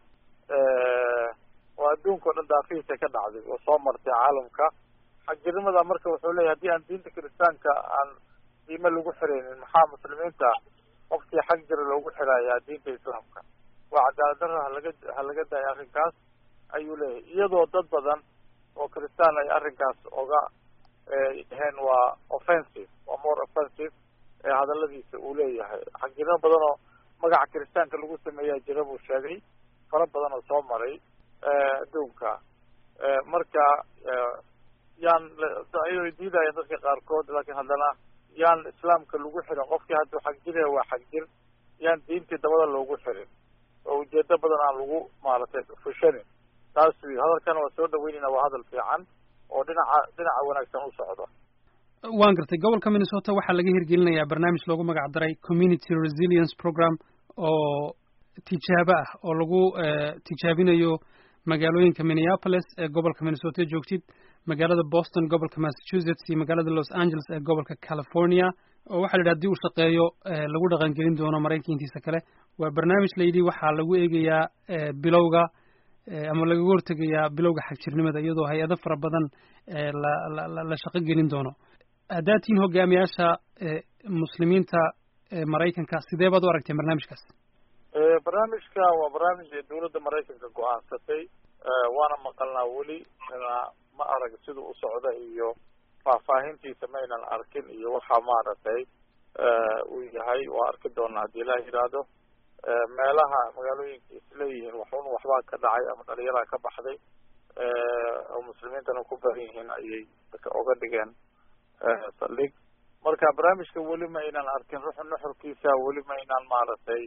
oo adduunka o dhan daafihiisa ka dhacday oo soo martay caalamka xagjirnimada marka wuxuu leeyahy haddii aan diinta kiristaanka aan diime lagu xiraynin maxaa muslimiinta qofkii xag jira loogu xirayaa diinta islaamka waa cadaalad darra halaga ha laga daaya arrinkaas ayuu leeyahay iyadoo dad badan oo kiristaan ay arrinkaas oga dhaheen waa offensive waa more offensive ee hadaladiisa uu leeyahay xagjirnimo badan oo magaca kiristaanka lagu sameeyaa jira buu sheegay fara badan oo soo maray adduunka marka yaan ayay diidaya dadka qaarkood laakiin haddana yaan islaamka lagu xirin qofkii hadduu xagjiraya waa xagjir yaan diintii dabada loogu xirin oo ujeedo badan aan lagu maaragtay fushanin taas wy hadalkana waa soo dhaweynayna waa hadal fiican oo dhinaca dhinaca wanaagsan u socdo waan gartay gobolka minnesota waxaa laga hirgelinayaa barnaamij loogu magac daray community resilience program oo tijaabo ah oo lagu tijaabinayo magaalooyinka minneapolis ee gobolka minnesota joogtid magaalada boston gobolka massachusetts iyo magaalada los angeles ee gobolka california oo waxa la yidhi hadii uu shaqeeyo lagu dhaqangelin doono maraykanka intiisa kale waa barnaamij la yidhi waxaa lagu eegayaa bilowga ama lagaga hortegayaa bilowga xagjirnimada iyadoo hay-ado fara badan la la la shaqo gelin doono haddaad tihiin hogaamiyaasha muslimiinta maraykanka sidee baad u aragteen barnaamijkaas barnaamijka waa barnaamij ee dawladda maraykanka go-aansatay waana maqalnaa weli ma arag sida u socda iyo faahfaahintiisa maynan arkin iyo waxa maaragtay uu yahay waa arki doonaa haddii ilaah yidhaahdo meelaha magaalooyinka isleeyihiin waxun waxbaa ka dhacay ama dhalinyaraha ka baxday oo muslimiintana ku badan yihiin ayay oga dhigeen saldhig marka barnaamijka weli ma aynan arkin ruux nuxurkiisa weli ma aynan maaragtay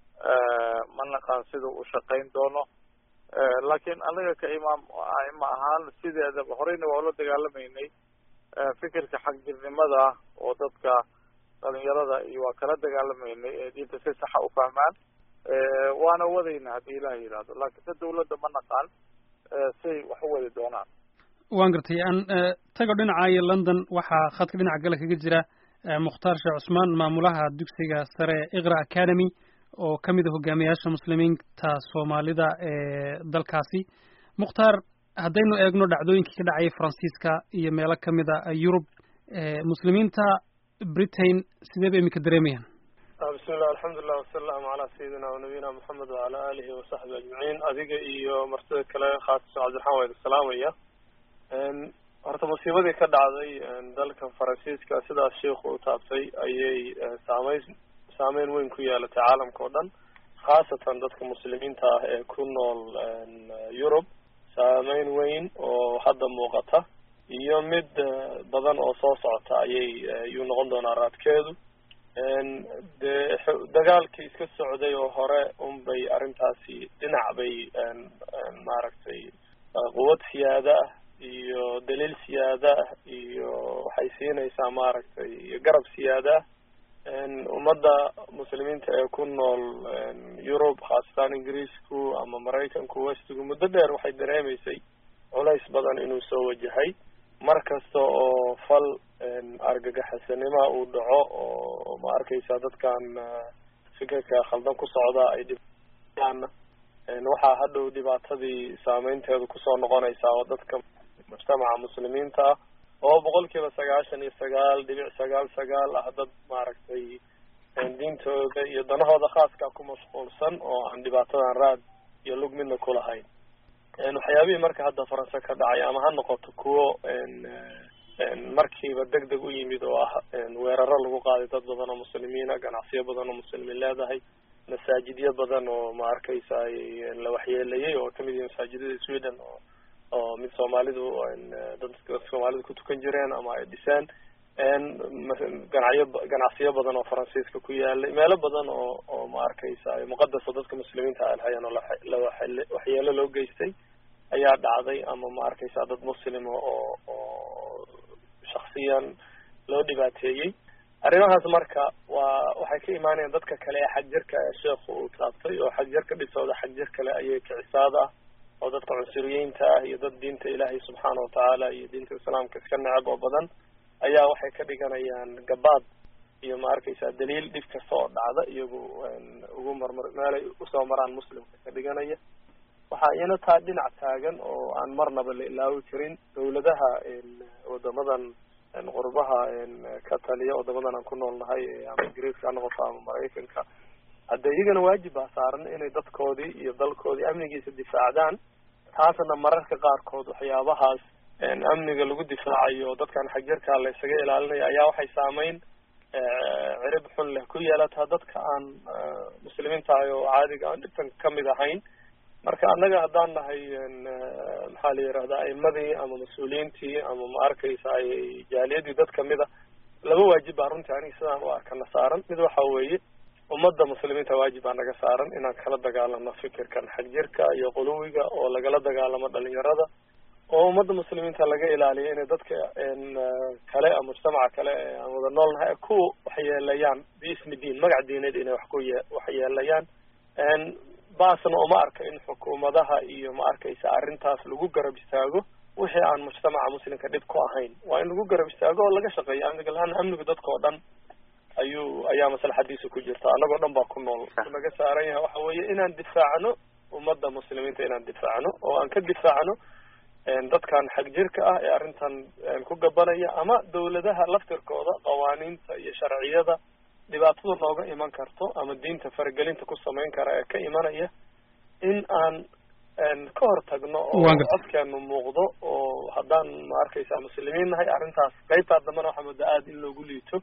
ma naqaan sida u shaqayn doono laakiin anaga ka imaam aima ahaan sideedaba horeyna waa ula dagaalamaynay fikirka xagjirnimada oo dadka dhalinyarada iyo waa kala dagaalamaynay ee diinta si saxa u fahmaan waana wadayna haddii ilaah yidhaahdo laakiin sa dawladda ma naqaan say wax u wadi doonaan waan gartay aan tago dhinacaayo london waxaa khadka dhinaca gale kaga jira mukhtaar sheekh cusmaan maamulaha dugsiga sare iqra academy oo ka mid a hogaamiyaasha muslimiinta soomaalida ee dalkaasi mukhtaar haddaynu eegno dhacdooyinkii ka dhacayay faransiiska iyo meelo ka mid a yurub muslimiinta britain sidee bay iminka dareemayaan bismillah alxamdulilah wasalaamu calaa sayidina wanabiyina moxamed wacala aalihi wasaxbi ajmaciin adiga iyo martida kale khaasatan cabdiraxmaan waa idin salaamaya horta musiibadii ka dhacday dalka faransiiska sidaas sheikhu u taabtay ayay saameyn saameyn weyn ku yeelatay caalamka oo dhan khaasatan dadka muslimiinta ah ee ku nool yurub saameyn weyn oo hadda muuqata iyo mid badan oo soo socota ayay yuu noqon doonaa raadkeedu dee dagaalkii iska socday oo hore unbay arrintaasi dhinac bay maaragtay quwad siyaada ah iyo daliil siyaada ah iyo waxay siinaysaa maaragtay iyo garab siyaada ah ummadda muslimiinta ee ku nool yurub khaasatan ingiriisku ama maraykanku westigu muddo dheer waxay dareemaysay culays badan inuu soo wajahay mar kasta oo fal argagaxisanimaa uu dhaco oo ma arkaysa dadkan fikirka khaldan ku socda ay dhibaan waxaa hadhow dhibaatadii saameynteedu kusoo noqonaysaa oo dadka mujtamaca muslimiinta ah oo boqol kiiba sagaashan iyo sagaal dhibic sagaal sagaal ah dad maaragtay diintooda iyo danahooda khaaska ku mashquulsan oo aan dhibaatadan raad iyo lug midna kulahayn waxyaabihii marka hadda faranse ka dhacay ama ha noqoto kuwo markiiba deg deg u yimid oo ah weeraro lagu qaaday dad badan oo muslimiina ganacsiyo badan oo muslimiin leedahay masaajidyo badan oo ma arkaysa la waxyeelayay oo kamid yihi masaajidada sweden oo oo mid soomaalidu dadka soomaalidu ku tukan jireen ama ay dhiseen ganacyo ganacsiyo badan oo faransiiska ku yaalay meelo badan oo oo ma arkaysa muqadasa dadka muslimiinta alhayan oo la waxyeelo loo geystay ayaa dhacday ama ma arkaysa dad muslima oo oo shaksiyan loo dhibaateeyey arrimahaas marka waa waxay ka imaanayaan dadka kale ee xagjirka ee sheekhu uu taabtay oo xagjirka dhisooda xagjir kale ayay kicisaad ah oo dadka cunsuriyiinta ah iyo dad diinta ilaahay subxaana watacaala iyo diinta islaamka iska necab oo badan ayaa waxay ka dhiganayaan gabaad iyo ma arkaysa daliil dhib kasta oo dhacda iyagu ugu marmar meelay usoo maraan muslimka ka dhiganaya waxaa iyana taa dhinac taagan oo aan marnaba la ilaawi karin dawladaha wadamadan qurbaha ka taliya wadamadan aan ku nool nahay ama ingiriiska ha noqoto ama maraykanka hadde iyagana waajib baa saaran inay dadkoodii iyo dalkoodii amnigiisa difaacdaan taasna mararka qaarkood waxyaabahaas amniga lagu difaacayo dadkan xagjirkaa la isaga ilaalinaya ayaa waxay saameyn cirib xun leh ku yeelataa dadka aan muslimiinta ahay oo caadiga aan dhibtan kamid ahayn marka annaga haddaan nahay maxaa la yirahdaa aimadii ama mas-uuliyiintii ama ma arkaysa ay jaaliyadii dad kamid a laba waajib baa runtii aniga sidaan u arkana saaran mid waxa weeye ummadda muslimiinta waajib baa naga saaran inaan kala dagaalano fikirkan xagjirka iyo quluwiga oo lagala dagaalamo dhalinyarada oo ummadda muslimiinta laga ilaaliyo inay dadka kale mujtamaca kale aan wada nool nahay ku waxyeelayaan biismi diin magac diineed inay wax ku ye waxyeelayaan baasna uma arka in xukuumadaha iyo ma arkaysa arrintaas lagu garab istaago wixii aan mujtamaca muslimka dhib ku ahayn waa in lagu garab istaago oo laga shaqeeyo amniga la-aan amnigu dadka oo dhan ayuu ayaa maslaxadiisa ku jirta annagoo dhan baa ku nool naga saaran yahay waxa weeye inaan difaacno ummadda muslimiinta inaan difaacno oo aan ka difaacno dadkan xagjirka ah ee arrintan ku gabanaya ama dawladaha laftirkooda qawaaniinta iyo sharciyada dhibaatada nooga iman karto ama diinta faragelinta ku samayn kara ee ka imanaya in aan ka hor tagno oo codkeenu muuqdo oo haddaan ma arkaysa muslimiin nahay arrintaas qaybtaa dambena waxaa moodaa aada in loogu liito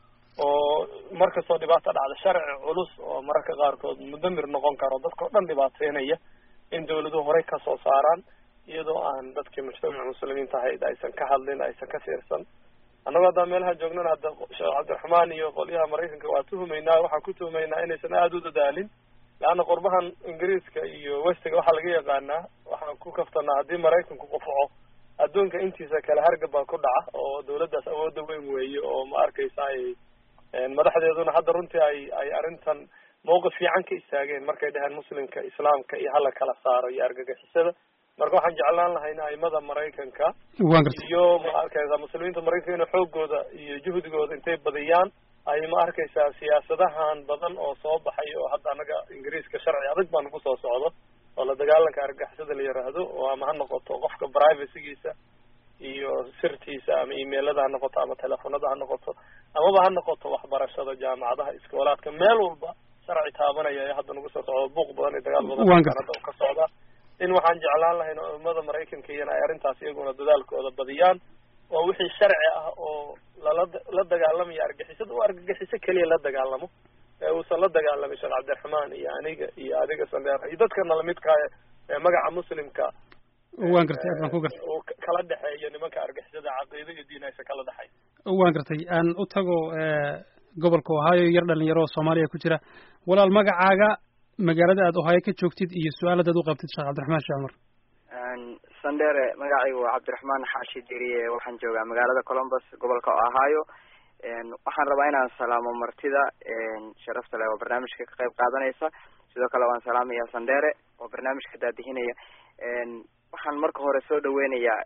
oo markastoo dhibaato dhacda sharci culus oo mararka qaarkood mudamir noqon karo dadka o dhan dhibaateynaya in dawladuhu horey kasoo saaraan iyadoo aan dadkii mujtamaca muslimiinta ahayd aysan ka hadlin aysan ka fiirsan annagoo haddaan meelaha joognana hadda sheekh cabdiraxmaan iyo qolyaha maraykanka waa tuhumaynaa waxaan ku tuhumaynaa inaysan aada u dadaalin leanna qurbahan ingiriiska iyo westiga waxaa laga yaqaanaa waxaan ku kaftanaa haddii maraykanku qufaco adduunka intiisa kale hargab baa ku dhaca oo dawladdaas awoodda weyn weeye oo ma arkaysa ay madaxdeeduna hadda runtii ay ay arrintan mawqif fiican ka istaageen markay dhaheen muslimka islaamka iyo hala kala saaro iyo argagixisada marka waxaan jeclaan lahay in aimada maraykanka iyo ma arkaysa muslimiinta maraykanka inay xoogooda iyo juhdigooda intay badiyaan ay ma arkaysaa siyaasadahan badan oo soo baxay oo hadda anaga ingiriiska sharci adag baa nagu soo socdo oo la dagaalanka argagixisada la yiraahdo oo ama ha noqoto qofka privacygiisa iyo sirtiisa ama emailada ha noqoto ama telefonada ha noqoto amaba ha noqoto waxbarashada jaamacadaha iskoolaadka meel walba sharci taabanaya ee hadda nagu soo socdo buuq badan iyo dagaal badan hadda ka socda in waxaan jeclaan lahayn ummada maraykanka iyana ay arrintaas iyaguna dadaalkooda badiyaan oo wixii sharci ah oo lala la dagaalamayo argixisada u argagixiso keliya la dagaalamo ee uusan la dagaalamin sheekh cabdiraxmaan iyo aniga iyo adiga sandheer iyo dadkana lamidkaa ee magaca muslimka waan gartay aad baan ku gartay uu kala dhexeeyo nimanka argixisada caqiido iyo diin aysan kala dhexayn waan gartay aan u tago gobolka ohio yar dhalinyaro oo soomaaliya ku jira walaal magacaaga magaalada aad ohio ka joogtid iyo su-aaladaad u qabtid sheekh cabdiraxmaan sheekh cumar sandere magacaygu waa cabdiraxmaan xaashi diriye waxaan joogaa magaalada columbus gobolka ohio waxaan rabaa inaan salaamo martida sharafta leh oo barnaamijka ka qayb qaadanaysa sidoo kale waan salaamaya sandere oo barnaamijka daadihinaya waxaan marka hore soo dhaweynayaa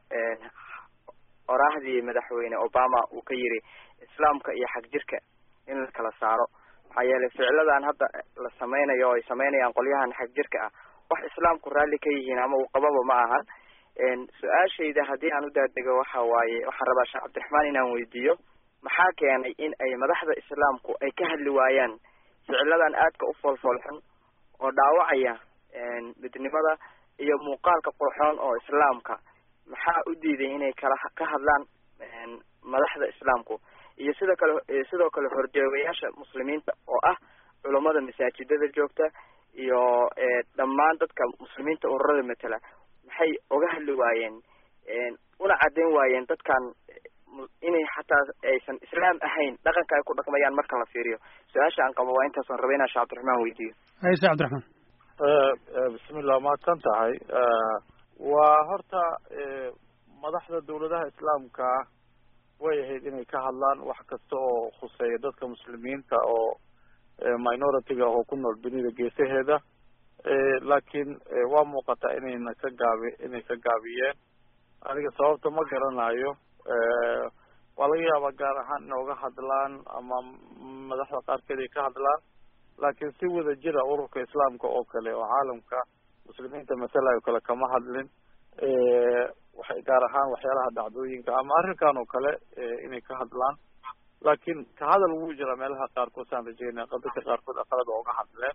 oraahdii madaxweyne obama uu ka yiri islaamka iyo xag jirka in la kala saaro maxaa yeelay ficiladan hadda la sameynayo oo ay sameynayaan qolyahan xag jirka ah wax islaamku raalli ka yihiin ama uu qababa ma ahan su-aashayda haddii aan u daadego waxa waaye waxaan rabaa sheekh cabdiraxmaan inaan weydiiyo maxaa keenay in ay madaxda islaamku ay ka hadli waayaan ficiladan aadka u foolfoolxun oo dhaawacaya midnimada iyo muuqaalka qurxoon oo islaamka maxaa u diiday inay kala ka hadlaan madaxda islaamku iyo sidoo kale sidoo kale horjoogayaasha muslimiinta oo ah culummada masaajidada joogta iyo dhammaan dadka muslimiinta ururada matala maxay oga hadli waayeen una caddayn waayeen dadkan inay xataa aysan islaam ahayn dhaqanka ay ku dhaqmayaan marka la fiiriyo su-aasha aan qabo waa intaasan raba inaan sheekh cabdiraxmaan weydiiyo haye sheekh cabdiraxmaan bismillah mahadsan tahay waa horta madaxda dawladaha islaamka way ahayd inay ka hadlaan wax kasta oo khuseeya dadka muslimiinta oo minority-ga oo ku nool dunida geesaheeda laakiin waa muuqataa inayna ka gaabi inay ka gaabiyeen aniga sababta ma garanayo waa laga yaabaa gaar ahaan inay uga hadlaan ama madaxda qaarkeed ay ka hadlaan laakiin si wada jira ururka islaamka oo kale oo caalamka muslimiinta masalayo kale kama hadlin waxay gaar ahaan waxyaalaha dhacdooyinka ama arrinkan oo kale inay ka hadlaan laakiin ka hadal wuu jira meelaha qaarkood saan rajeynaya dadka qaarkood aqalada ooga hadleen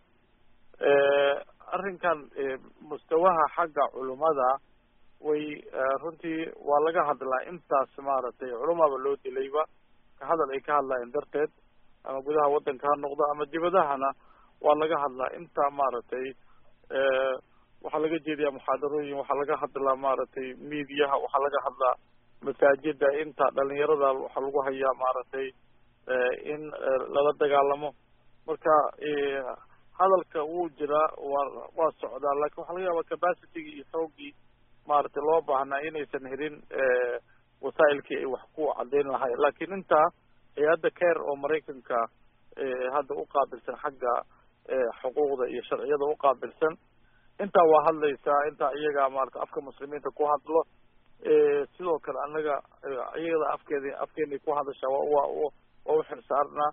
arrinkan mustawaha xagga culummada way runtii waa laga hadlaa intaas maaragtay culumaba loo dilayba ka hadal ay ka hadlayeen darteed ama gudaha waddanka ha noqdo ama dibadahana waa laga hadlaa inta maaragtay waxaa laga jeediyaa muxaadarooyin waxaa laga hadlaa maaragtay miidiyaha waxaa laga hadlaa masaajida inta dhalinyarada waxaa lagu hayaa maaragtay in lala dagaalamo marka hadalka wuu jiraa waa waa socdaa lakin waxaa laga yaabaa capacitygii iyo xoogii maaragtay loo baahnaa inaysan helin wasaa'ilkii ay wax ku caddayn lahayn lakin intaa hay-adda care oo maraykanka hadda uqaabilsan xagga xuquuqda iyo sharciyada uqaabilsan intaa waa hadlaysaa intaa iyaga maarata afka muslimiinta ku hadlo sidoo kale anaga iyada afkeedi afkeenay ku hadashaa wa wa waa uxilsaarnaa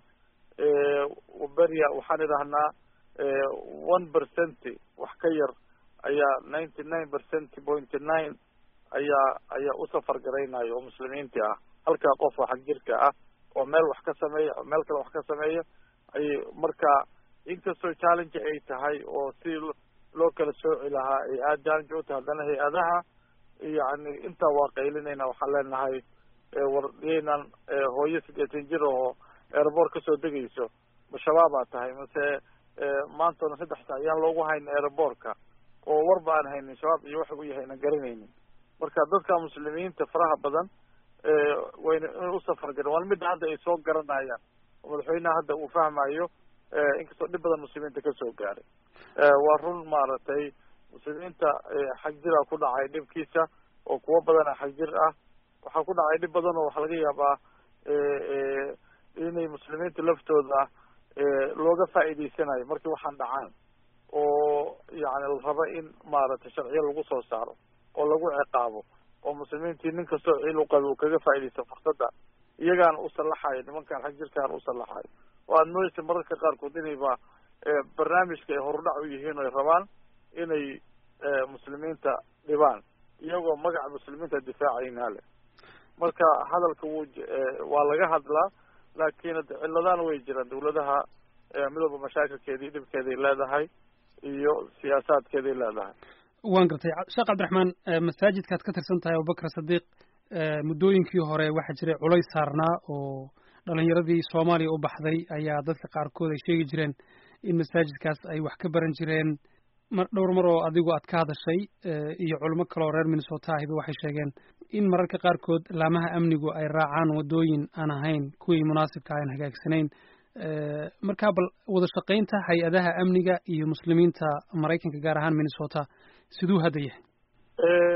beria waxaan idhahnaa one percent wax ka yar ayaa ninety nine percent pointy nine ayaa ayaa usafar garaynayo oo muslimiintii ah halkaa qof oo xag jirka ah oo meel wax ka sameeya oo meel kale wax ka sameeya ay marka inkastoo challenge ay tahay oo si loo kala sooci lahaa ay aada challenge u tahay haddana hay-adaha yani intaa waa qaylinayna waxaan leenahay war yaynan hooyo sideetan jir oo airport kasoo degayso ma shabaabaa tahay mase maantana saddex saa ayaan loogu hayn airportka oo warba aan haynin shabaab iyo waxa u yahay na garanaynin marka dadka muslimiinta faraha badan wayna inay usafar garan waa midda hadda ay soo garanayaan oo madaxweyneha hadda uu fahmayo inkastoo dhib badan muslimiinta kasoo gaaray waa run maaragtay muslimiinta xag jira ku dhacay dhibkiisa oo kuwo badana xag jir ah waxaa ku dhacay dhib badan oo waxaa laga yaabaa inay muslimiinta laftooda looga faa'iidaysanayo markii waxaan dhacaan oo yani la rabo in maaragtay sharciyo lagu soo saaro oo lagu ciqaabo oo muslimiintii nin kastoo ciil u qabi uu kaga faa'iidaysto fursadda iyagaana u sallaxayo nimankaan xag jirkaan u sallaxayo oo aada moodeysa mararka qaarkood inayba barnaamijka ay horudhac u yihiin o ay rabaan inay muslimiinta dhibaan iyagoo magaca muslimiinta difaacayna leh marka hadalka wuu waa laga hadlaa laakiin ciladana way jiraan dawladaha mid walba mashaakilkeedii dhibkeeday leedahay iyo siyaasaadkeeday leedahay waan gartay sheekh cabdiraxmaan masaajidkaad ka tirsan tahay abubakar sadiiq muddooyinkii hore waxaa jiray culays saarnaa oo dhalinyaradii soomaaliya u baxday ayaa dadka qaarkood ay sheegi jireen in masaajidkaas ay wax ka baran jireen mar dhowr mar oo adigu aad ka hadashay iyo culimo kale oo reer minnesota ahiba waxay sheegeen in mararka qaarkood laamaha amnigu ay raacaan waddooyin aan ahayn kuwii munaasibka aan hagaagsanayn markaa bal wada shaqaynta hay-adaha amniga iyo muslimiinta maraykanka gaar ahaan minnesota siduu hadda yahay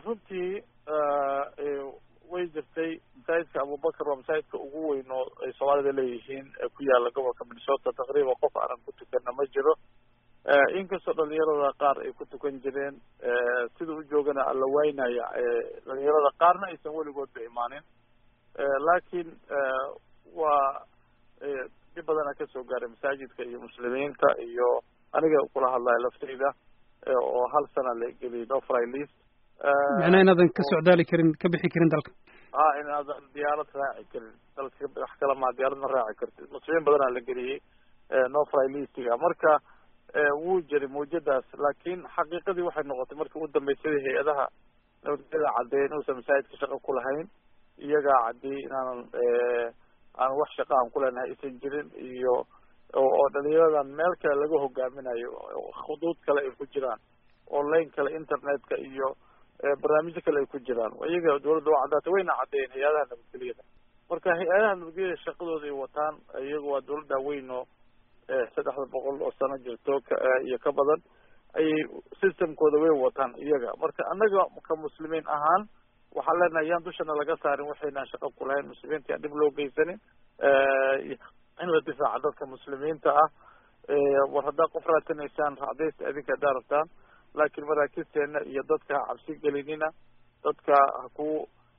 runtii way jirtay masaajidka abubakar waa masaajidka ugu weyn oo ay soomaalida leeyihiin ee ku yaala gobolka minnesota taqriiban qof aanan ku tukana ma jiro inkastoo dhalinyarada qaar ay ku tukan jireen sida u joogana alla waynaya dhalinyarada qaarna aysan weligoodba imaanin laakiin waa dhib badana kasoo gaaray masaajidka iyo muslimiinta iyo aniga kula hadlaya lafteyda oo hal sana la geliyay no fry list macnaa inaadan ka socdaali karin ka bixi karin dalka ha inaadan diyaarad raaci karin dalka wax kala maa diyaarad ma raaci kartid muslimiin badanaa la geliyey no fry listiga marka wuu jiray mawjadaas laakiin xaqiiqadii waxay noqotay markii ugu dambeysay hay-adaha nabadgelyada caddeeyay inuusan masaajidka shaqo ku lahayn iyagaa caddeeyey inaanan aan wax shaqa aan ku leenahay aysan jirin iyo oo dhalinyaradan meel kale laga hogaaminayo khuduud kale ay ku jiraan online kale internetka iyo barnaamijyo kale ay ku jiraan iyaga dawladda waa caddaatay wayna caddeeyeen hay-adaha nabadgelyada marka hay-adaha nabadgelyada shaqadooda ay wataan iyaga waa dawladda weyn oo saddexda boqol oo sano jirto iyo ka badan ayay systemkooda way wataan iyaga marka annaga ka muslimiin ahaan waxaan leenahay yaan dushana laga saarin waxaynaan shaqo ku lahayn muslimiinta yaan dhib loo geysanin in la difaaca dadka muslimiinta ah war haddaa qof raadinaysaan raacdaysta adinka haddaa rabtaan laakiin maraakisteena iyo dadka ha cabsi gelinina dadka ha ku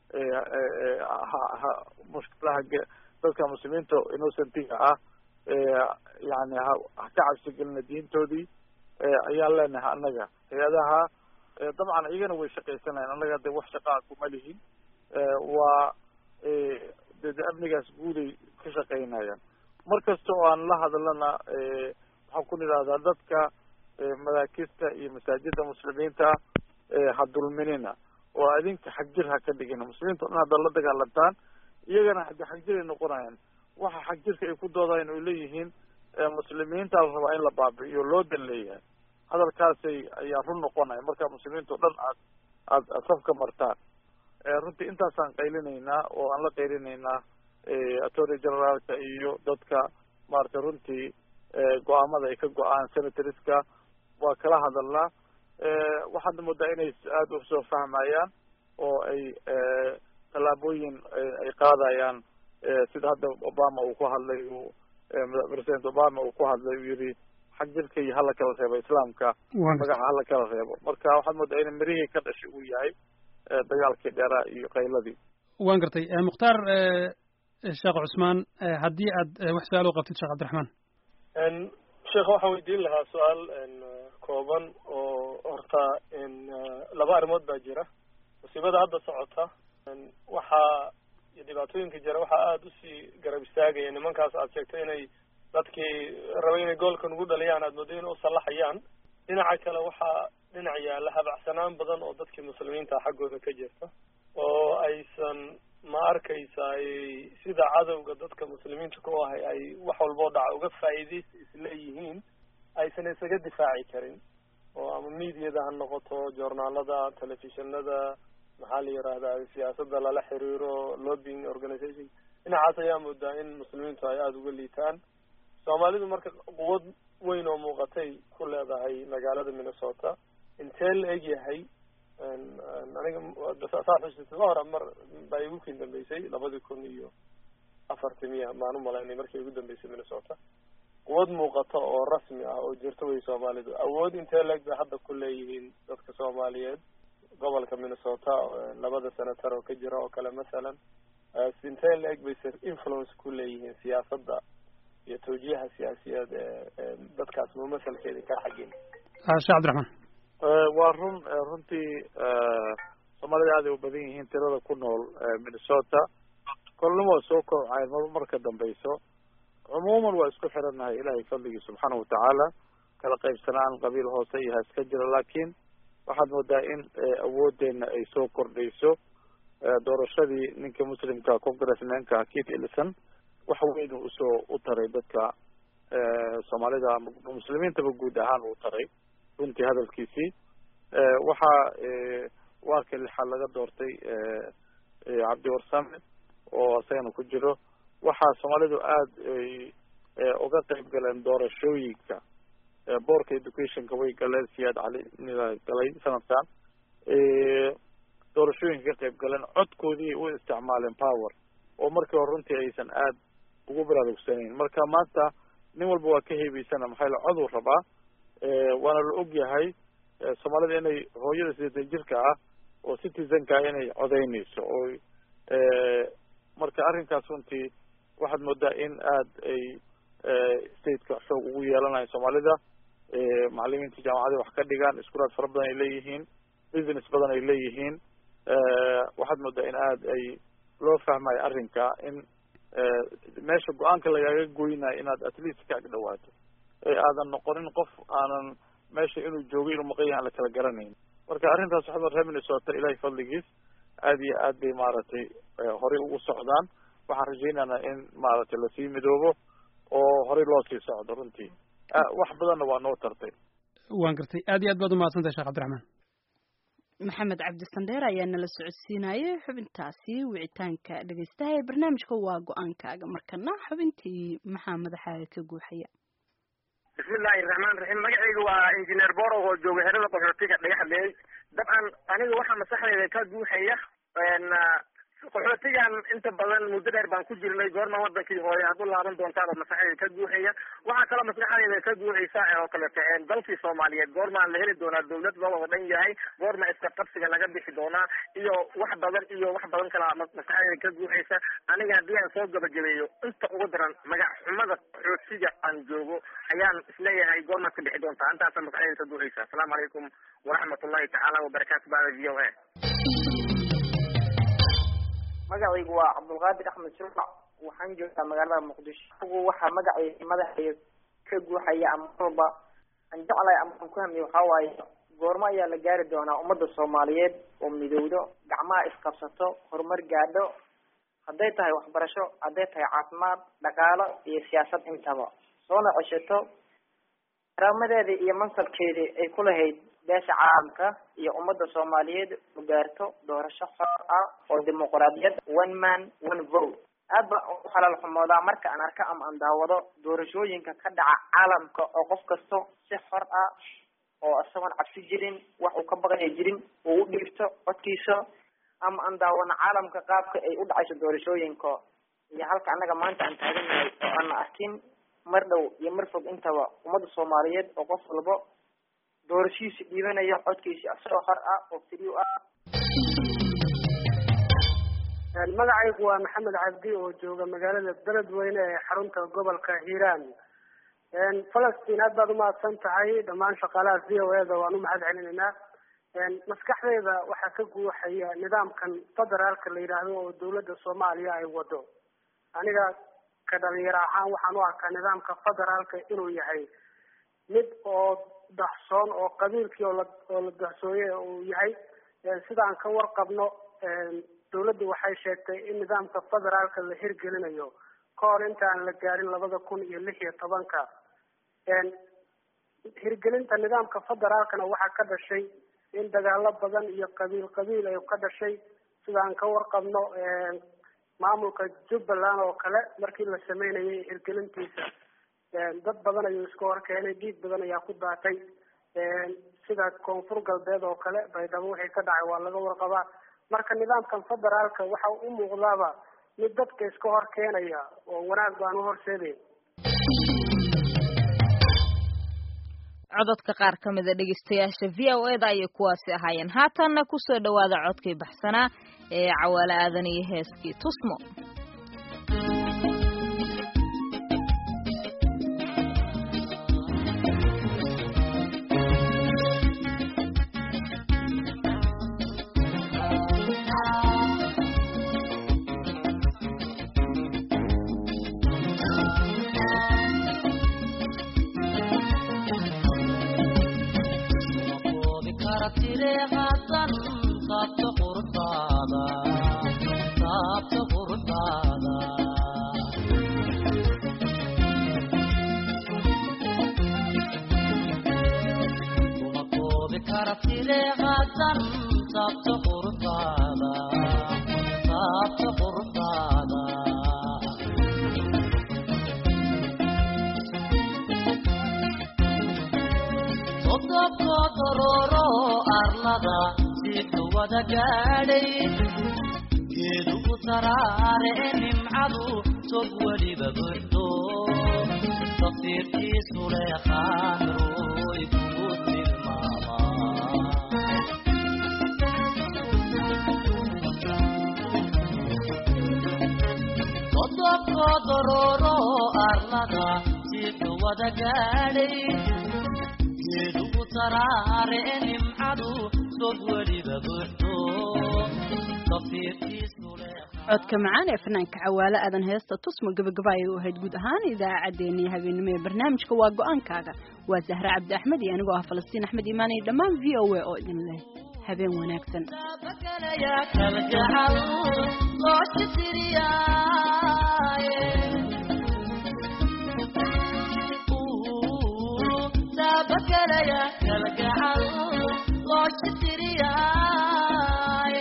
ha mushkilaha dadka muslimiinta innocentiga ah yani ha ha ka cabsi gelina diintoodii ayaan leenahay annaga hay-adaha dabcan iyagana way shaqaysanayan annaga de wax shaqaa kuma lihin waa de de amnigaas guuday ka shaqaynayaan mar kasta oo aan la hadlana waxaan ku nidhahdaa dadka madaakista iyo masaajida muslimiinta ha dulminina oo adinka xagjir ha ka dhigina muslimiinta o dhan haddaad la dagaalantaan iyagana hade xagjir ay noqonayaan waxa xagjirka ay ku doodayan oy leeyihiin muslimiinta la rabaa in la baabi'iyo loo dan leeyahay hadalkaasay ayaa run noqonaya marka muslimiinta o dhan aad aad aad safka martaan runtii intaasaan qaylinaynaa oo aan la qaylinaynaa attorney generaalka iyo dadka maaragtay runtii go-aamada ay ka go-aan senatoriska waa kala hadalnaa waxaadna moodaa inay aada usoo fahmayaan oo ay tallaabooyin ay qaadayaan sida hadda obama uu ku hadlay uu president obama uu ku hadlay uu yihi xag jirka iyo hala kala reebo islaamka magaca hala kala reebo marka waxaad moodaa in mirihii ka dhashay uu yahay dagaalkii dheeraa iyo qayladii waan gartay mukhtaar sheekh cusmaan haddii aad wax su-aal u qabtid sheekh cabdiraxmaan sheekh waxaan weydiin lahaa su-aal kooban oo horta laba arrimood baa jira musiibada hadda socota waxaa dhibaatooyinka jira waxaa aada usii garab istaagaya nimankaas aad sheegtay inay dadkii rabay inay goolka nugu dhaliyaan aad moodo inay usallaxayaan dhinaca kale waxaa dhinac yaalla habacsanaan badan oo dadkii muslimiinta xaggooda ka jirta oo aysan ma arkaysa ay sida cadowga dadka muslimiinta ku ahay ay wax walboo dhaca uga faa'iidaysa isleeyihiin aysan isaga difaaci karin oo ama mediada ha noqoto joornaalada telefishinada maxaa la yidhaahdaa siyaasadda lala xiriiro lobbying organization dhinacaas ayaa moodaa in muslimiintu ay aada uga liitaan soomaalidu marka quwad weyn oo muuqatay ku leedahay magaalada minnesota intee la eg yahay aniga saa xusuusta hore mar baa igu kin dambeysay labadii kun iyo afartii miya maan u malaynay markii igu dambeysay minnesota quwad muuqata oo rasmi ah oo jirta wey soomaalidu awood intee la eg bay hadda ku leeyihiin dadka soomaaliyeed gobolka minnesota labada senator oo ka jira oo kale masalan intee la eg bay influence ku leeyihiin siyaasadda iyo tawjiiha siyaasiyeed ee dadkaas mumasalkeeda ka xagin sheekh cabdiraxmaan waa run runtii soomaalida aad ay u badan yihiin tirada ku nool minnesota kolnimo soo kobcayn mar marka dambeyso cumuuman waa isku xirannahay ilahay fadligii subxaana watacaala kala qaybsanaan qabiil hoose iyo haska jira laakiin waxaad moodaa in awoodeena ay soo kordhayso doorashadii ninka muslimka congressmanka kit ellison wax weyn uu usoo u taray dadka soomaalida ama muslimiintaba guud ahaan uu taray runtii hadalkiisii waxaa waarka lixaad laga doortay cabdi warsame oo isagana ku jiro waxaa soomaalidu aada ay uga qayb galeen doorashooyinka boorka educationka way galeen siyaad cali galay sanadkan doorashooyinka ka qayb galeen codkoodii u isticmaaleen power oo markii hore runtii aysan aad ugu baraarugsanayn marka maanta nin walba waa ka heebeysana maxaa la coduu rabaa waana la og yahay soomaalida inay hooyada sideetan jirka ah oo citizenka ah inay codeynayso oo marka arrinkaas runtii waxaad moodaa in aad ay stateka xoog ugu yeelanayo soomaalida macalimiinta jaamacada wax ka dhigaan iskulaad fara badan ay leeyihiin business badan ay leeyihiin waxaad moodaa in aad ay loo fahmayo arrinka in meesha go-aanka lagaaga goynayo inaad at least ka ag dhawaato ee aadan noqonin qof aanan meesha inuu joogo inuu maqan yahay aan la kala garanayn marka arrintaas waxaad reer minnesota ilahay fadligiis aad iyo aad bay maaragtay horey ugu socdaan waxaan rajaynaynaa in maaragtay lasii midoobo oo horey loo sii socdo runtii wax badanna waa noo tartay waan gartay aad iyo aad baad umahadsantahay sheekh cabdiraxmaan maxamed cabdi sandheer ayaa nala socodsiinayay xubintaasi wicitaanka dhegeystaha ee barnaamijka waa go-aankaaga markana xubintii maxaa madaxaaga ka guuxaya bismillahi raxmaan raxiim magacayga waa injineer boro oo jooga xerada qaxootiga dhagaxleey dabcan aniga waxaa maskaxdayda ka guuxaya qaxootigan inta badan muddo dheer baan ku jirnay goorma wadankii hooye aad u laaban doontaan oo maskaxdayda ka guuxaya waxaa kaloo maskaxdayda ka guuxaysa oo kalete dalkii soomaaliyeed goormaan la heli doonaa dawlad loo wada dhan yahay goorma iska qabsiga laga bixi doonaa iyo wax badan iyo wax badan kalaa maskaxdayda ka guuxaysa aniga haddii aan soo gabagabeeyo inta ugu daran magac xumada qaxootiga aan joogo ayaan isleeyahay goormaad ka bixi doontaa intaasa maskaxdayda ka guuxaysa asalaamu calaykum waraxmat ullahi tacaala wabarakaatu bada v o a magacaygu waa cabdulqaadir axmed shurfac waxaan joogaa magaalada muqdisho agu waxaa magacay madaxay ka guuxaya ama walba aan jeclahay ama aan ku hamiyo waxaa waaye goormo ayaa la gaari doonaa ummadda soomaaliyeed oo midowdo gacmaha isqabsato horumar gaadho hadday tahay waxbarasho hadday tahay caafimaad dhaqaalo iyo siyaasad intaba soona ceshato karaamadeedii iyo mansabkeedii ay ku lahayd beesha caalamka iyo ummadda soomaaliyeed u gaarto doorasho xor ah oo dimuqraadiyad one man one vote aad ba u xalaal xumoodaa marka aan arko ama aan daawado doorashooyinka ka dhaca caalamka oo qof kasto si xor ah oo isagoon cabsi jirin wax uu ka baqaya jirin uu u dhiibto codkiisa ama aan daawano caalamka qaabka ay u dhacayso doorashooyinka iyo halka annaga maanta aan taagannahay oo aan arkin mar dhow iyo mar fog intaba ummadda soomaaliyeed oo qof walba doorashihiisa dhiibanaya codkiisa isagoo xor ah oo firiw ah magacaygu waa maxamed cabdi oo jooga magaalada beledweyne ee xarunta gobolka hiiraan falastiin aad baad umahadsan tahay dhammaan shaqaalaha v o eda waan umahad celinaynaa maskaxdayda waxaa ka guuxaya nidaamkan federaalka la yidhaahdo oo dawladda soomaaliya ay wado aniga ka dhalinyaro ahaan waxaan u arkaa nidaamka federaalka inuu yahay mid oo dahsoon oo qabiilkii oo la oo la dahsooye uu yahay sidaan ka warqabno dawladdu waxay sheegtay in nidaamka federaalka la hirgelinayo ka hor inta aan la gaarin labada kun iyo lix iyo tobanka hirgelinta nidaamka federaalkana waxaa ka dhashay in dagaalo badan iyo qabiil qabiil ay ka dhashay sidaan ka warqabno maamulka jubbaland oo kale markii la sameynayay hirgelintiisa dad badan ayuu iska horkeenay dhiig badan ayaa ku daatay sida koonfur galbeed oo kale baydhabo wixii ka dhacay waa laga warqabaa marka nidaamkan federaalka waxa u muuqdaaba mid dadka iska hor keenaya oo wanaag baan u horseedayn cododka qaar ka mida dhegeystayaasha v o eda ayay kuwaasi ahaayeen haatanna kusoo dhawaada codkii baxsanaa ee cawaale aadan iyo heeskii tusmo jidka wada gaadhay geedugu taraare nimcadu tog weliba buuxdo tafsiirkiisu leeqaan ruuy kugu tilmaamaa kodobkodororo arlada jidka wada gaadhay geedugu taraare nimcadu tog weliba buuxdo tafsiirkiisu codka macaan ee fanaanka cawaale aadan heesta tusma gabagaba ayay u ahayd guud ahaan idaacaddeenii habeenimo ee barnaamijka waa go-aankaaga waa zahra cabdi axmed iyo anigoo ah falastiin axmed iimaan iyo dhammaan v o a oo idin leh habeen wanaagsan yaa kalgacal loo sitiriyaaye taabakalaya kalgacal loo sitiriyaaye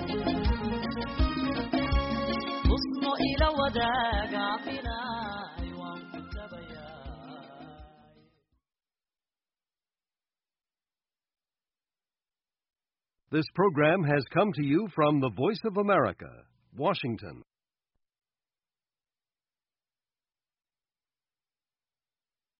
husno ila wadaaga filay waan ku tabayaa This program has come to you from the Voice of America, Washington.